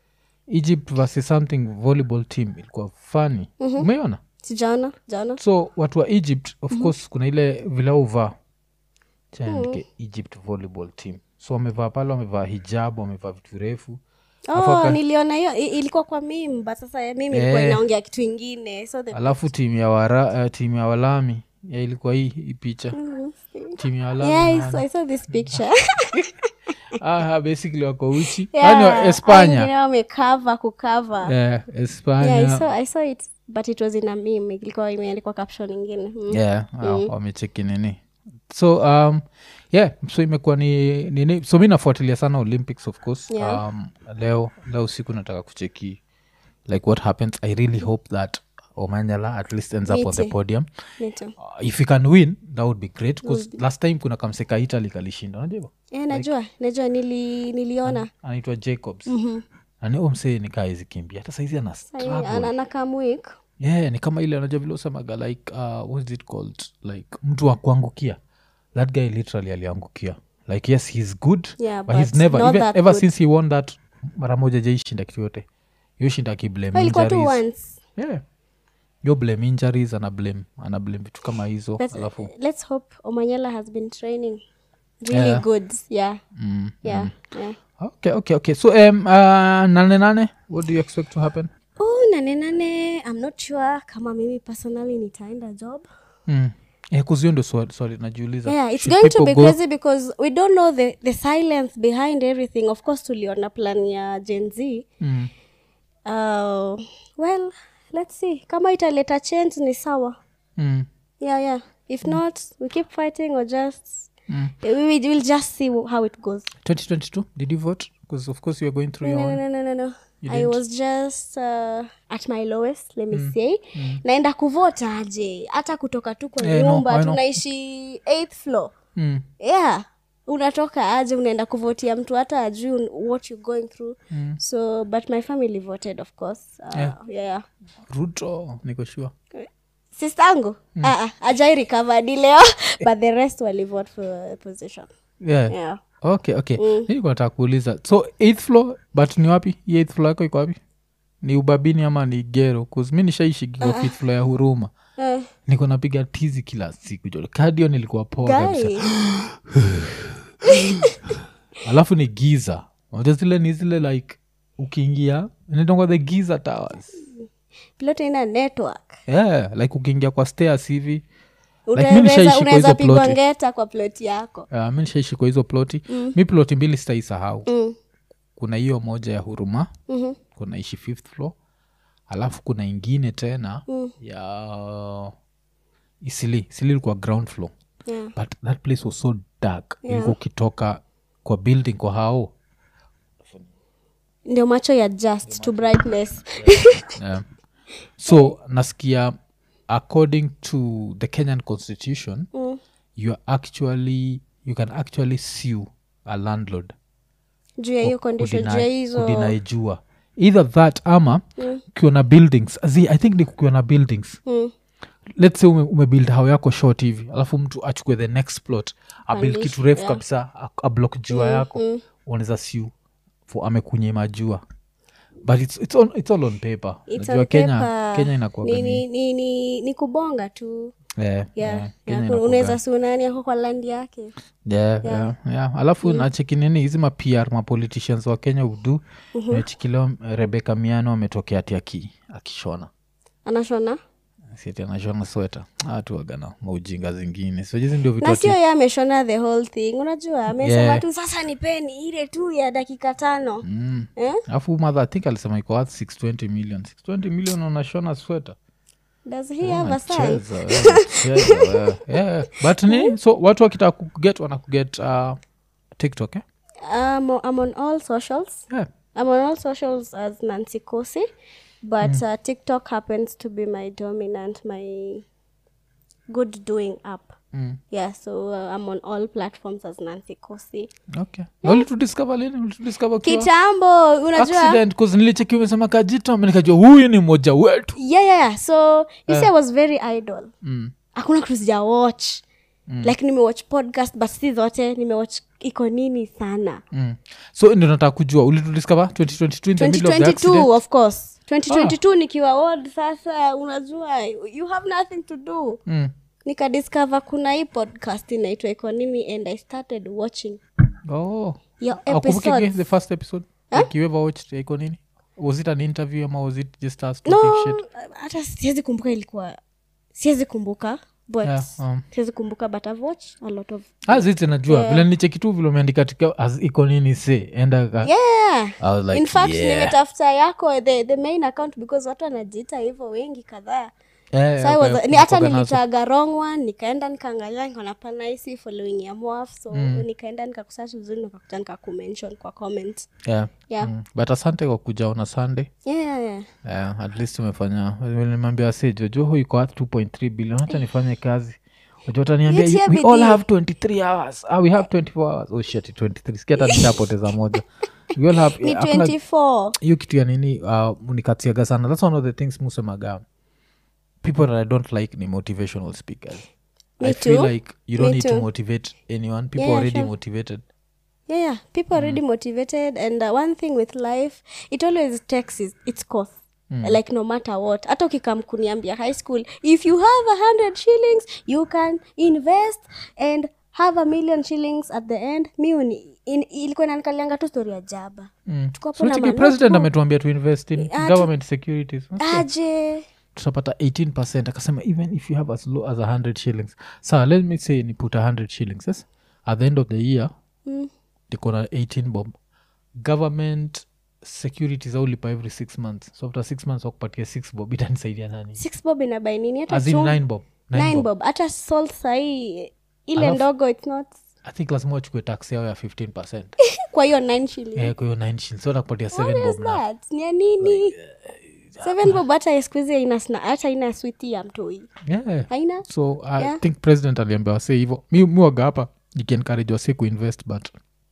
B: egypt versus something volleyball team ilikuwa fani umeiona
A: sijaona jaona
B: so watu wa egypt of course kuna ile vilauvaa chaandike egypt volleyball team so wamevaa pale wamevaa hijab wamevaa vitu refu Alafu
A: oh,
B: aka-
A: niliona hiyo i- ilikuwa kwa mim but sasa ya mimi ilikuwa
B: Eh.
A: inaongea kitu ingine so the
B: alafu timu ya wara, uh, timu ya walami ya ilikuwa hii hii picha timu ya walami
A: yeah, I
B: nani?
A: saw, I saw this picture
B: ah, basically wako uchi
A: Yeah,
B: yani
A: hao
B: espanya
A: wengine wamekava kukava
B: yeah, espanya
A: yeah, I saw, I saw it but it was in a meme ilikuwa imeandikwa caption ingine mm.
B: yeah, uh, wamecheki nini so um, yeah so imekuwa ni nini so mi nafuatilia sana olympics of course
A: Yeah.
B: um, leo leo usiku nataka kucheki like what happens i really hope that omanyala at least ends up on the
A: Miti.
B: podium
A: Me too.
B: uh, if you can win that would be great bcause last time kuna kamseka italy kalishinda unajua hivyo?
A: yeah, najua najua nili, niliona
B: anaitwa jacobs mm-hmm. msee nikaa hizi kimbia hata saizi ana struggle.
A: anakamwik
B: yeah ni kama ile anajua vile usemaga like uh, what is it called like mtu wa kuangukia that guy literally aliangukia like yes he's good
A: Yeah,
B: but, he's
A: but
B: never
A: not
B: even,
A: that
B: ever
A: good.
B: since he won that mara moja jaishinda kitu yote yo shinda akiblame
A: ilikuwa tu
B: injuries
A: once
B: yeah yo blame injuries ana blame ana blame vitu kama hizo
A: but
B: alafu
A: let's hope omanyala has been training really
B: Yeah.
A: good yeah
B: mm,
A: yeah, yeah.
B: okay okay okay so um, uh, nane nane what do you expect to happen
A: oh nane nane i'm not sure kama mimi personally nitaenda job
B: mm. yeah, kuzio ndo swali, swali najiuliza
A: yeah it's
B: Should
A: going to
B: people
A: be
B: go-
A: crazy because we don't know the, the silence behind everything of course tuliona plan ya gen z
B: mm.
A: uh, well let's see kama italeta change ni sawa
B: Mm.
A: yeah yeah if not we keep fighting or just
B: Mm.
A: we will we'll just see how it goes
B: 2022 did you vote because of course you are going through
A: no,
B: your
A: no,
B: own
A: no, no, no, no.
B: You
A: i
B: didn't?
A: was just uh, at my lowest let me say naenda kuvota aje hata kutoka tu kwa
B: Eh, no,
A: nyumba
B: I know.
A: tunaishi eighth floor
B: mm.
A: yeah unatoka aje unaenda kuvotia mtu hata ajui what you going through
B: Mm.
A: so but my family voted of course uh,
B: Yeah.
A: yeah.
B: ruto niko sure
A: sistangu mm. uh, ajai recovered leo but the rest walivote for a position
B: yeah.
A: yeah
B: okay okay mm. nilikuwa nataka kuuliza so eighth floor but ni wapi hii eighth floor yako iko wapi ni ubabini ama ni gero bcause mi nishaishigiwa fifth floor ya huruma
A: uh,
B: niko napiga tizi kila siku jo kadio nilikuwa poa kabisa
A: guy
B: alafu ni giza Unajua zile ni zile like ukiingia inaitangwa the giza towers
A: pilote ina network
B: yeah like ukiingia kwa stairs hivi Like, mi
A: Unaweza-
B: nishaishi kwa
A: unaweza
B: hizo
A: pigwa
B: ploti.
A: ngeta kwa ploti yako
B: uh, mi nishaishi kwa hizo ploti mm. mi ploti mbili sitaisahau
A: mm.
B: kuna hiyo moja ya huruma
A: mm-hmm.
B: kuna ishi fifth floor alafu kuna ingine tena
A: Mm.
B: ya isili isili ilikuwa ground floor
A: yeah.
B: but that place was so dark
A: Yeah.
B: ilikuwa ukitoka kwa building kwa hao
A: ndio macho ya just to brightness
B: yeah. so nasikia according to the kenyan constitution
A: mm.
B: you are actually you can actually sue a landlord
A: juu ya hiyo condition juu ya hizo
B: kudinaijua either that ama ukiwa na buildings zi i think ni kukiwa na buildings
A: mm.
B: let's say ume, umebuild hao yako short hivi alafu mtu achukue the next plot abuild
A: Palish,
B: kitu refu
A: yeah.
B: kabisa a- ablock jua yako
A: mm.
B: unaweza siu for amekunyima jua but it's, it's, on, it's all on paper
A: It's
B: Unajua
A: on
B: kenya
A: paper.
B: kenya inakuwaga
A: ni,
B: ni-
A: ni, ni, ni, ni kubonga tu
B: yeah,
A: yeah.
B: yeah,
A: yeah.
B: Kenya
A: kuna-
B: inakuwaga-
A: unaweza sunani ako kwa landi yake
B: yeah, yeah, yeah. alafu mm. nacheki nini hizi mapr mapoliticians wa kenya udu mm-hmm. mechikilewa rebeka miano ametokea ati aki, akishona
A: anashona
B: siati anashona sweta atuagana maujinga zingine so hizi ndio vitu
A: na
B: ati-
A: sio ye ameshona the whole thing unajua amesema
B: Yeah.
A: tu sasa nipeni ile tu ya dakika tano
B: Mm.
A: eh?
B: alafu mother i think alisema iko worth 620 million 620 million unashona sweta
A: does he have a son
B: Cheza, wewe, cheza, wewe. Yeah, but ni so watu wakitaka kuget wanakuget uh, tiktok eh?
A: um, I'm on all socials
B: yeah.
A: I'm on all socials as Nancy Kosi, but uh, TikTok happens to be my dominant, my good doing app.
B: Mm.
A: Yeah, so uh, I'm on all platforms as Nancy Kosi.
B: okay Na ulitudiscover lini ulitudiscover ukiwa-
A: Kitambo, unajua?
B: accident cause nilicheki umesema kajito nikajua huyu ni mmoja wetu
A: Yeah, yeah, yeah. So you see, I was very idle.
B: mm.
A: Hakuna kitu sija watch. Like nimewatch podcast but si zote nimewatch iko nini sana.
B: Mm. so ndio nataka kujua ulitudiscover 2022 in the middle of the accident
A: 2022 of course. 2022 nikiwa old sasa unajua you have nothing to do.
B: mm.
A: nikadiscover kuna hii podcast inaitwa iko nini and i started watching
B: oh.
A: your
B: Akumbuke again
A: episodes
B: the first episode like you ever watched iko nini was it an interview ama was it just us talking
A: no
B: shit
A: hata siwezi kumbuka ilikuwa siwezi kumbuka but
B: Yeah, um.
A: siwezi kumbuka but i've watched a lot of
B: aziti najua vile nicheki tu vile umeandika tika as iko nini se enda ka
A: yeah
B: I was like,
A: in fact
B: yeah.
A: nimetafuta yako the, the main account because watu wanajiita hivyo wengi kadhaa
B: Eh,
A: so I
B: okay,
A: was, ni hata
B: unakuwaga nazo.
A: nilitaga wrong one nikaenda nikaangalia nikaona pana hisi following ya mwaf so nikaenda nikakusearch vizuri nikakuta nikakumention kwa comment
B: Yeah.
A: yeah
B: Mm. but asante kwa kuja ona sunday
A: yeah, yeah, yeah.
B: yeah, at least umefanya nimambia se jojoho iko at 2.3 billion hata nifanye kazi Wajua wataniambia
A: Nitie
B: "You- we all
A: bidii."
B: have 23 hours ah, we have 24 hours oh shit 23 sikia hata nishapoteza moja we all have
A: ni
B: hakuna-
A: 24
B: hiyo kitu ya nini uh, unikatiaga sana thats one of the things musemaga people that i don't like ni motivational speakers
A: Me
B: i feel
A: too.
B: like you don't
A: Me
B: need to
A: too.
B: motivate anyone people
A: Yeah,
B: are already
A: sure.
B: motivated
A: yeah, yeah. people are already motivated and uh, one thing with life it always takes its, its cost like no matter what hata ukikam kuniambia high school if you have a hundred shillings you can invest and have a million shillings at the end mi uni- in- ilikuwa inanikalianga tu story ya jaba
B: Mm.
A: Tuko hapo
B: So
A: na
B: chiki
A: manotebook.
B: president ametuambia to invest in
A: Ah, tu-
B: government securities
A: aje
B: tutapata 18 akasema even if you have as low as 100 shillings sa let me say ni put 100 shillings yes? at the end of the year
A: Mm.
B: niko na 18 bob government securities aulipa every six months so after six months wakupatia 6 bob itanisaidia nani
A: six bob inabai nini hata
B: as in
A: chum-
B: 9 bob Nine
A: nine
B: bob.
A: bob hata salt sahii ile
B: Alafu-
A: ndogo its not
B: i think lazima wachukue tax yao ya 15
A: kwa hiyo nine shillings
B: Eh, kwa hiyo 9 shillings so nakupatia 7
A: What is
B: bob na
A: that? ni ya nini seven bob hata skuhizi haina sna- hata haina switi ya mtoi
B: yeah.
A: haina
B: so i
A: Yeah.
B: think president aliambia wase hivo mi miwaga hapa ikiencourage wase kuinvest but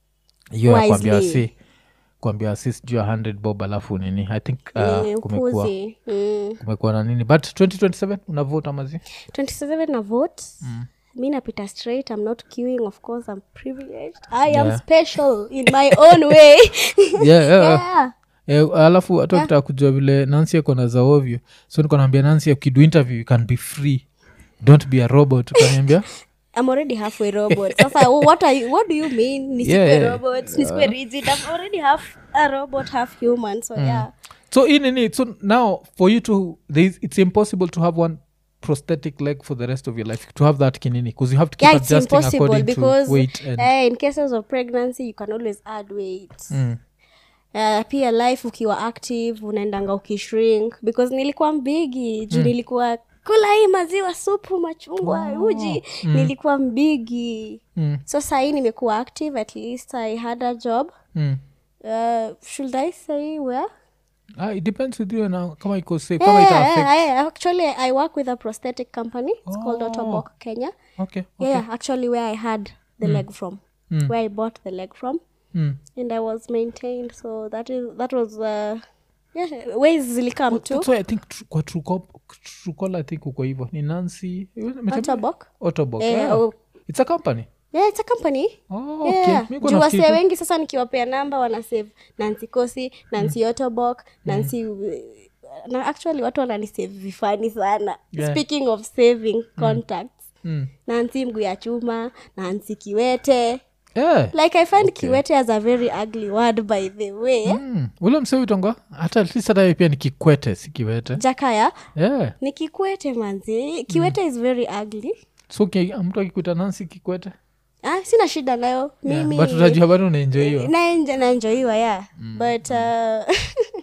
B: hiyo ya kuambia
A: Wisely.
B: wase kuambia wase sijuu ya 100 bob alafu nini i think
A: Ni
B: uh, kumekuwa
A: upuzi mm.
B: kumekuwa na nini but 2027 unavota mazi
A: 27 na vote mi napita straight i'm not queuing of course i'm privileged i am
B: Yeah.
A: special in my own way
B: yeah, yeah.
A: yeah.
B: Eh, alafu hata ukitaka kujua vile nansi akona za ovyo so niko naambia nansi ukidu interview you can be free don't be a robot ukaniambia
A: i'm already halfway robot sasa what, are you, what do you mean nisikue
B: Yeah, yeah.
A: robot nisikue rigid i'm already half a robot half human so yeah
B: so in nini so now for you to there is, it's impossible to have one prosthetic leg for the rest of your life to have that kinini because you have to keep
A: yeah it's
B: adjusting
A: impossible
B: according
A: because
B: to weight and
A: eh, in cases of pregnancy you can always add weight
B: mm.
A: Uh, pia life ukiwa active unaendanga ukishrink because nilikuwa mbigi juu nilikuwa kula hii maziwa supu machungwa uji nilikuwa mbigi
B: Mm.
A: so sahii nimekuwa active at least i had a job
B: Mm.
A: uh, should i say where
B: Ah, it depends with you now kama iko safe kama
A: yeah,
B: ita
A: yeah,
B: affect
A: yeah, actually i work with a prosthetic company it's called otobok kenya
B: okay
A: yeah, yeah actually where i had the leg from where i bought the leg from
B: mm.
A: and i was maintained so that is that was uh, yeah ways zilikam to
B: That's why i think tru- kwa trucol i think uko hivo ni nancy
A: otobok
B: otobok
A: Eh,
B: yeah.
A: oh.
B: it's a company
A: yeah it's a company
B: oh, okay.
A: yeah.
B: Mi kwa
A: juu
B: nafikiri
A: wasee
B: tu-
A: wengi sasa nikiwapea namba wanasave nancy kosi nancy otobok nancy na actually watu wananisave vifani sana
B: Yeah.
A: speaking of saving contacts
B: Mm.
A: nancy mgu ya chuma nancy kiwete
B: Yeah.
A: like i find kiwete as a very ugly word by the way
B: Mm. ule msewitonga hata at least hata yeye pia ni kikwete si kiwete
A: jakaya
B: yeah.
A: ni kikwete manzi kiwete is very ugly
B: so ki- mtu akikuta nansi kikwete
A: ah, sina shida nayo
B: yeah.
A: mimi
B: but utajua bado unaenjoiwa
A: naenja naenjoiwa yeah but uh,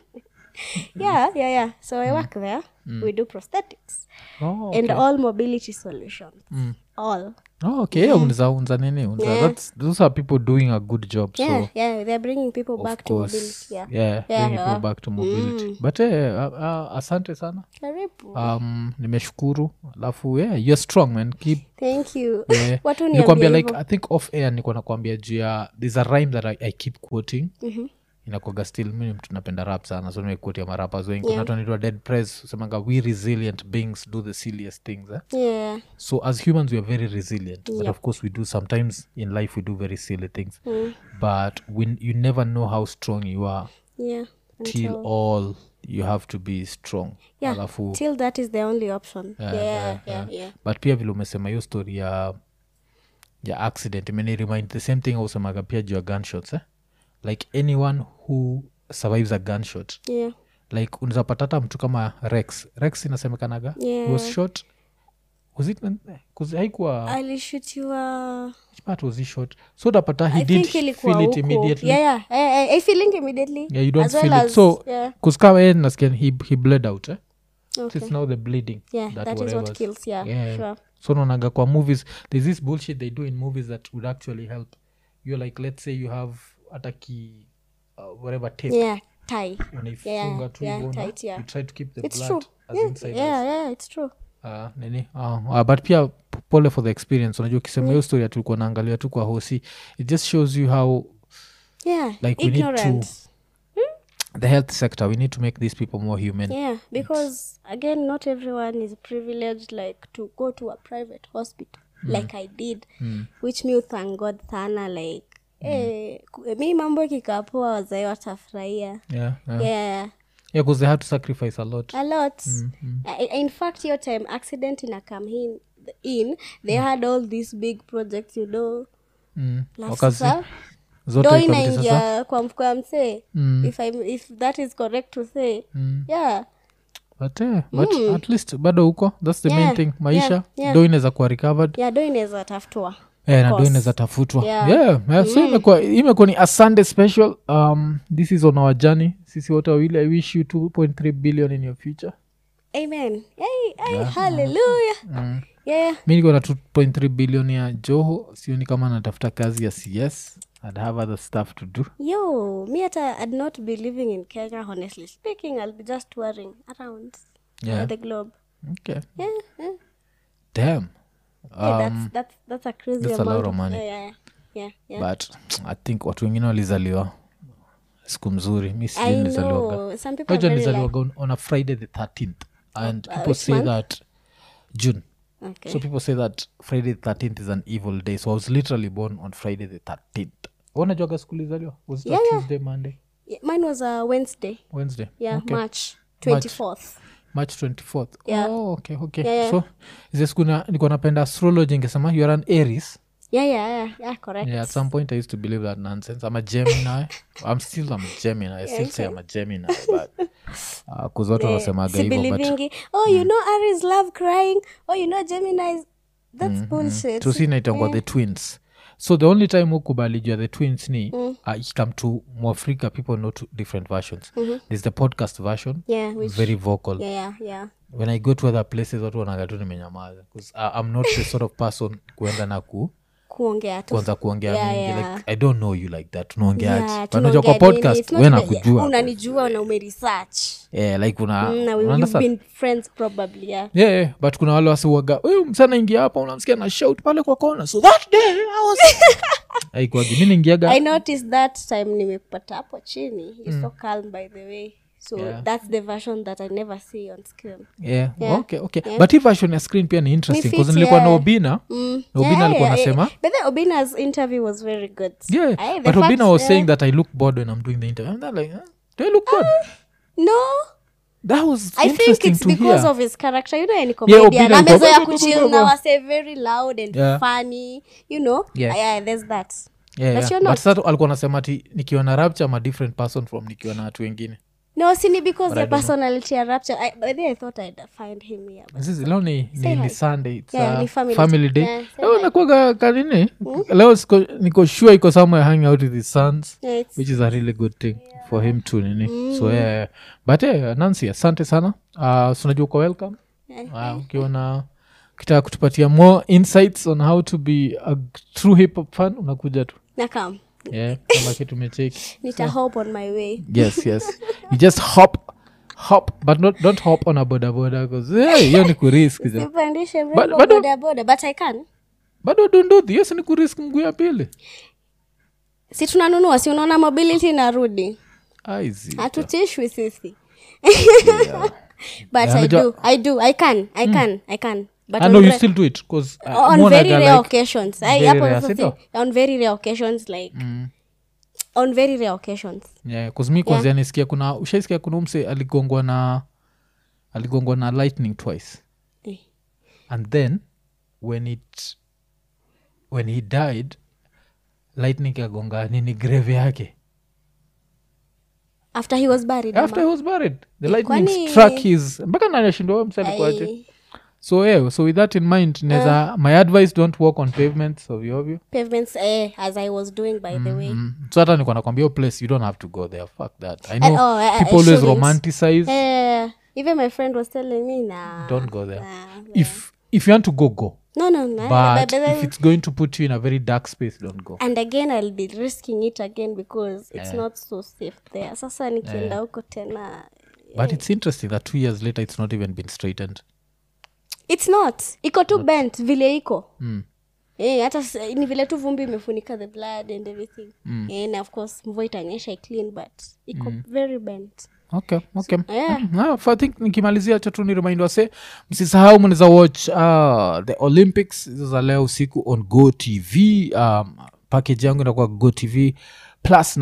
A: yeah yeah yeah so i work there we do prosthetics
B: oh,
A: and all mobility solutions all
B: oh, okay yeah. unza unza nini unza That's, those are people doing a good job
A: yeah
B: so
A: yeah they're bringing people back
B: of
A: to
B: course
A: mobility yeah,
B: yeah,
A: Yeah,
B: bringing
A: yeah.
B: people back to mobility but eh, uh, uh, asante sana
A: karibu
B: um, nimeshukuru alafu yeah, you're strong man keep
A: thank you
B: yeah.
A: watu
B: nikwambia
A: niambia
B: like i think off air niko nakwambia juu ya there's a rhyme that i, I keep quoting
A: Mhm.
B: inakwaga still mi ni mtu napenda rap sana so nimekuotia marapas wengi yeah. natonitwa dead press usemanga we resilient beings do the silliest things eh?
A: yeah
B: so as humans we are very resilient but of course we do sometimes in life we do very silly things but when you never know how strong you are
A: yeah
B: till all you have to be strong
A: yeah
B: alafu
A: till that is the only option yeah yeah yeah, yeah.
B: but pia vile umesema hiyo story ya ya accident imeni remind the same thing ausemaga pia juu ya gunshots eh? like anyone who survives a gunshot
A: yeah
B: like unawezapata hata mtu kama rex rex inasemekanaga
A: Yeah.
B: was shot was it 'cause haikuwa
A: alishutiwa
B: which part was he shot so utapata he
A: i
B: did
A: think ilikuwa
B: feel it
A: huko.
B: immediately
A: yeah yeah I, I, I feeling immediately
B: Yeah, you don't
A: as well
B: feel
A: as,
B: it so
A: yeah
B: kuskama ye nasikia he, he bled out eh? so
A: okay
B: it's now the bleeding
A: yeah
B: that
A: that is
B: whatever's-
A: what kills yeah,
B: Yeah.
A: sure
B: so naonaga kwa movies there's this bullshit they do in movies that would actually help you're like let's say you have hata ki uh, whatever tape
A: yeah tie
B: unaifunga
A: Yeah,
B: tu
A: yeah,
B: hivyo na
A: tight, yeah.
B: you try to keep the
A: it's
B: blood
A: true
B: as
A: yeah,
B: inside
A: yeah yeah it's true
B: uh, nini uh, uh, but pia p- pole for the experience unajua ukisema hiyo story tulikuwa naangalia tu kwa hosi it just shows you how
A: yeah
B: Like we need to-
A: ignorant
B: the health sector we need to make these people more human
A: yeah because again not everyone is privileged like to go to a private hospital like i did which me thank god sana like eh, ku- mi mambo ikikapoa wazai watafurahia
B: yeah, yeah.
A: yeah
B: yeah because they had to sacrifice a lot
A: a lot I- in fact your time accident in a come in, in they had all these big projects you know
B: mm.
A: Alafu
B: wakazi
A: sasa,
B: zote
A: do
B: ikabidi sasa
A: inaingia kwa mfuko ya msee
B: Mm.
A: if, I'm- if that is correct to say
B: Mm.
A: yeah
B: but, eh, but at least bado huko thats the main
A: Yeah,
B: thing maisha
A: yeah, yeah.
B: do inaweza kuwa recovered
A: yeah do inaweza tafutwa
B: Eh, na do
A: course.
B: inaweza tafutwa
A: Yeah.
B: yeah, yeah, so imekuwa imekuwa ni a sunday special um, this is on our journey sisi wote wawili i wish you 2.3 billion in your future
A: amen hey, hey, hallelujah
B: mm.
A: yeah
B: mi niko na 2.3 billion ya joho sioni kama natafuta kazi ya cs i'd have other stuff to do
A: yo me hata i'd not be living in kenya honestly speaking i'll be just touring around
B: Yeah.
A: the globe
B: okay
A: yeah, yeah.
B: damn
A: Hey,
B: um,
A: that's, that's, that's a crazy
B: that's a
A: amount
B: lot of money.
A: yeah, yeah, yeah, yeah.
B: but i think watu wengine walizaliwa siku mzuri mi sijui
A: i
B: nilizaliwaga
A: know some people are
B: Unajua
A: very like,
B: nilizaliwaga on- on a friday the 13th and
A: uh,
B: people
A: which
B: say
A: month?
B: that june
A: okay
B: so people say that friday the 13th is an evil day so i was literally born on friday the 13th unajuaga siku lizaliwa was it
A: Yeah,
B: a
A: yeah.
B: tuesday monday
A: Yeah, mine was a wednesday
B: wednesday
A: yeah
B: okay.
A: march 24th
B: march 24th
A: Yeah.
B: oh, okay okay
A: Yeah, yeah.
B: so ize siku na- nilikuwa napenda astrology ingesema you are an aries
A: yeah yeah yeah, yeah correct
B: yeah at some point i used to believe that nonsense i'm a gemini i'm still i'm a gemini i still say i'm a gemini but uh, kuzwatu wanasemaga
A: si
B: hivo but
A: belivingi oh you know aries love crying oh you know gemini's that's bullshit
B: tusi naitangwa the twins so the only time ukubalijua the twins ni uh, ikikam to mwafrika people know two different versions there's the podcast version
A: yeah which
B: very vocal
A: yeah yeah yeah
B: when i go to other places watu wanaga tu nimenyamaza 'Cause, uh, i'm not the sort of person kuenda na ku
A: kuongea tu
B: kwanza kuongea
A: Yeah,
B: mingi
A: yeah.
B: like i don't know you like that unaongeaje
A: Yeah,
B: But unajua kwa
A: tunaongea nini?
B: podcast
A: It's not
B: we
A: that-
B: nakujua
A: unanijua na umeresearch
B: yeah, like una,
A: Mm, na we-
B: una
A: you've
B: understand?
A: been friends probably yeah
B: yeah, yeah, but kuna wale wasiuaga huyu msana ingia hapa unamsikia na shout pale kwa kona so that day I was aikwagi mi niingiaga
A: i noticed that time nimekupata hapo chini you're so calm by the way so
B: Yeah.
A: that's the version that i never see on screen
B: yeah,
A: Yeah.
B: okay okay but hii version ya screen pia ni interesting
A: Ni fit,
B: bcause nilikuwa na
A: yeah.
B: obina
A: Mm.
B: na obina alikuwa anasema
A: but then obina's interview was very good
B: yeah
A: Aye, the
B: but
A: fact-
B: obina was
A: yeah.
B: saying that i look bored when i'm doing the interview i'm not like huh? do i look bored
A: no
B: that was
A: i think
B: interesting
A: it's
B: to
A: because
B: hear
A: of his character you know any
B: Yeah,
A: comedian
B: Obina alikuwa-
A: amezoya kuchill na wase very loud and
B: Yeah.
A: funny you know
B: Yeah.
A: yeah there's that
B: yeah,
A: But
B: yeah.
A: you're
B: but
A: not.
B: sasa alikuwa anasema ati nikiwa na rapture I'm a different person from nikiwa na watu wengine
A: no sini because
B: But I
A: your
B: don't know.
A: personality ya rapture I, by the way, i thought i'd find him here but
B: Sisi, leo ni, ni,
A: Say
B: ni
A: hi.
B: sunday it's
A: Yeah,
B: a
A: ni family-
B: family day
A: yeah, say
B: leo
A: hi.
B: nakuaga kanini leo siko- niko sure iko somewhere hanging out with his sons
A: yeah, it's,
B: which is a really good thing for him to nini so yeah, yeah. but yeah, nancy asante sana uh, sunajua uko welcome
A: yeah.
B: uh, ukiwa na ukitaka kutupatia more insights on how to be a true hip hop fan unakuja tu
A: nakam
B: yeah, kama kitu umecheki
A: nita hope on my way
B: yes yes you just hop hop but not, don't hop on a boda boda because hiyo ni kurisk ja.
A: sipandishe
B: But-
A: mrembo
B: but-
A: boda boda but i can
B: bado dunduthi hiyo si ni kurisk mguu ya pili
A: si tunanunua si unaona mobility narudi
B: aizi
A: hatutishwi sisi but
B: Yeah,
A: i
B: unajua-
A: do i do i can i can i can but
B: I
A: on
B: know you
A: re-
B: still do it because uh,
A: on
B: muonaga
A: very rare
B: like-
A: occasions I,
B: very
A: hapo
B: rare,
A: sasa
B: si ndio?
A: si- on very rare occasions like
B: Mm.
A: on very rare occasions
B: yeah, 'cause mi kwanzia nisikia kuna ushaisikia kuna umse aligongwa na aligongwa na lightning twice
A: Eh.
B: and then when it when he died lightning kagonga nini grave yake
A: after he was buried
B: after he
A: ama?
B: was buried the lightning
A: kwani-
B: struck his mpaka nani ashindwa msalikuaje
A: Ai,
B: so yeah, so with that in mind neza my advice don't walk on pavements ovyo ovyo
A: pavements eh, as i was doing by the way
B: mm. so hata nikuwa nakwambia hiyo place you don't have to go there fuck that i
A: Eh,
B: know
A: oh, eh, eh,
B: people always
A: shouldn't.
B: romanticize
A: Eh, even my friend was telling me nah,
B: don't go there
A: nah,
B: if if you want to go go
A: no no no
B: but
A: but- but-
B: if it's going to put you in a very dark space don't go
A: and again i'll be risking it again because it's not so safe there sasa nikienda huko tena
B: but it's interesting that two years later it's not even been straightened
A: it's not iko tu bent vile iko
B: mm.
A: Eh, hata s- ni vile tu vumbi imefunika the blood and everything Eh, na of course mvua itanyesha clean but iko very bent
B: okay okay
A: yeah.
B: Mm, ah, I think nikimalizia cha tu ni remind wase msisahau mnaweza watch uh, the olympics hizo za leo usiku on go tv um, package yangu inakuwa go tv plus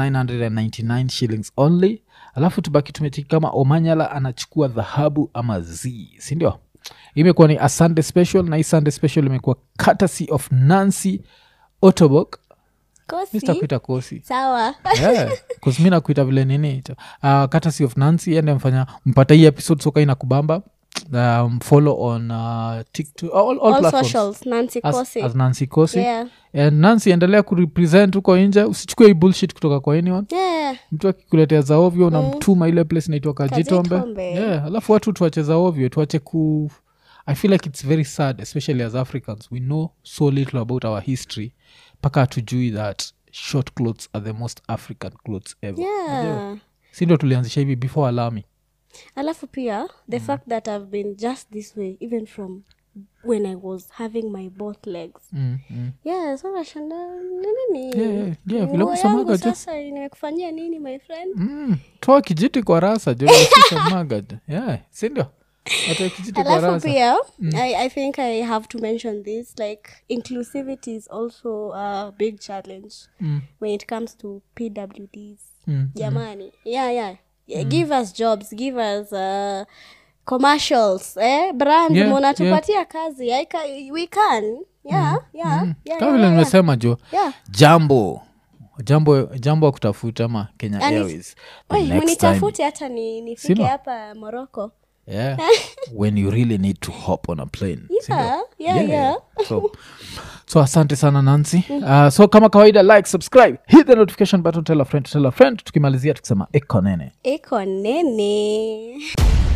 B: 999 shillings only alafu tubaki tumechiki kama omanyala anachukua dhahabu ama z sindio imekuwa ni a sunday special na hii sunday special imekuwa courtesy of nancy otobok
A: kosi
B: mr kosi
A: sawa
B: yeah, 'cause mi nakuita vile nini uh, courtesy of nancy ende mfanya mpata hii episode soka ina kubamba um, follow on uh, TikTok, all, all,
A: all
B: platforms
A: socials nancy
B: as,
A: kosi
B: as nancy kosi
A: yeah
B: and nancy endelea kurepresent huko nje usichukue hii bullshit kutoka kwa anyone
A: yeah
B: mtu akikuletea za ovyo unamtuma ile place inaitwa kajitombe
A: Kajitombe.
B: yeah, alafu watu tuache za ovyo tuache ku i feel like it's very sad especially as africans we know so little about our history mpaka hatujui that short clothes are the most african clothes ever
A: yeah
B: si ndio tulianzisha hivi before alami
A: alafu pia the fact that i've been just this way even from when i was having my both legs
B: mm, mm.
A: yeah so nashanda nini
B: Yeah, yeah, yeah, vile
A: Nguo
B: kusemaga
A: yangu
B: tu.
A: sasa nimekufanyia nini my friend
B: Mm. toa kijiti kwa rasa josamaga yeah, sindio atoa kijiti kwa
A: alafu
B: rasa
A: pia I, i think i have to mention this like inclusivity is also a big challenge
B: Mm.
A: when it comes to pwds
B: Mm,
A: jamani yeah yeah Yeah, give us jobs give us uh, commercials eh? brand
B: Yeah,
A: munatupatia kazi I ca we can yeah yeah, yeah,
B: kama
A: yeah,
B: vile
A: yeah,
B: nimesema jo
A: yeah.
B: jambo jambo jambo wa kutafuta ama kenya
A: And
B: airways the
A: Oi,
B: next time
A: munitafute hata ni nifike
B: Sino?
A: hapa morocco
B: yeah when you really need to hop on a plane Sindio?
A: yeah, yeah, yeah.
B: so, so asante sana nancy uh, so kama kawaida like subscribe hit the notification button tell a friend tell a friend tukimalizia tukisema ekonene
A: iko nene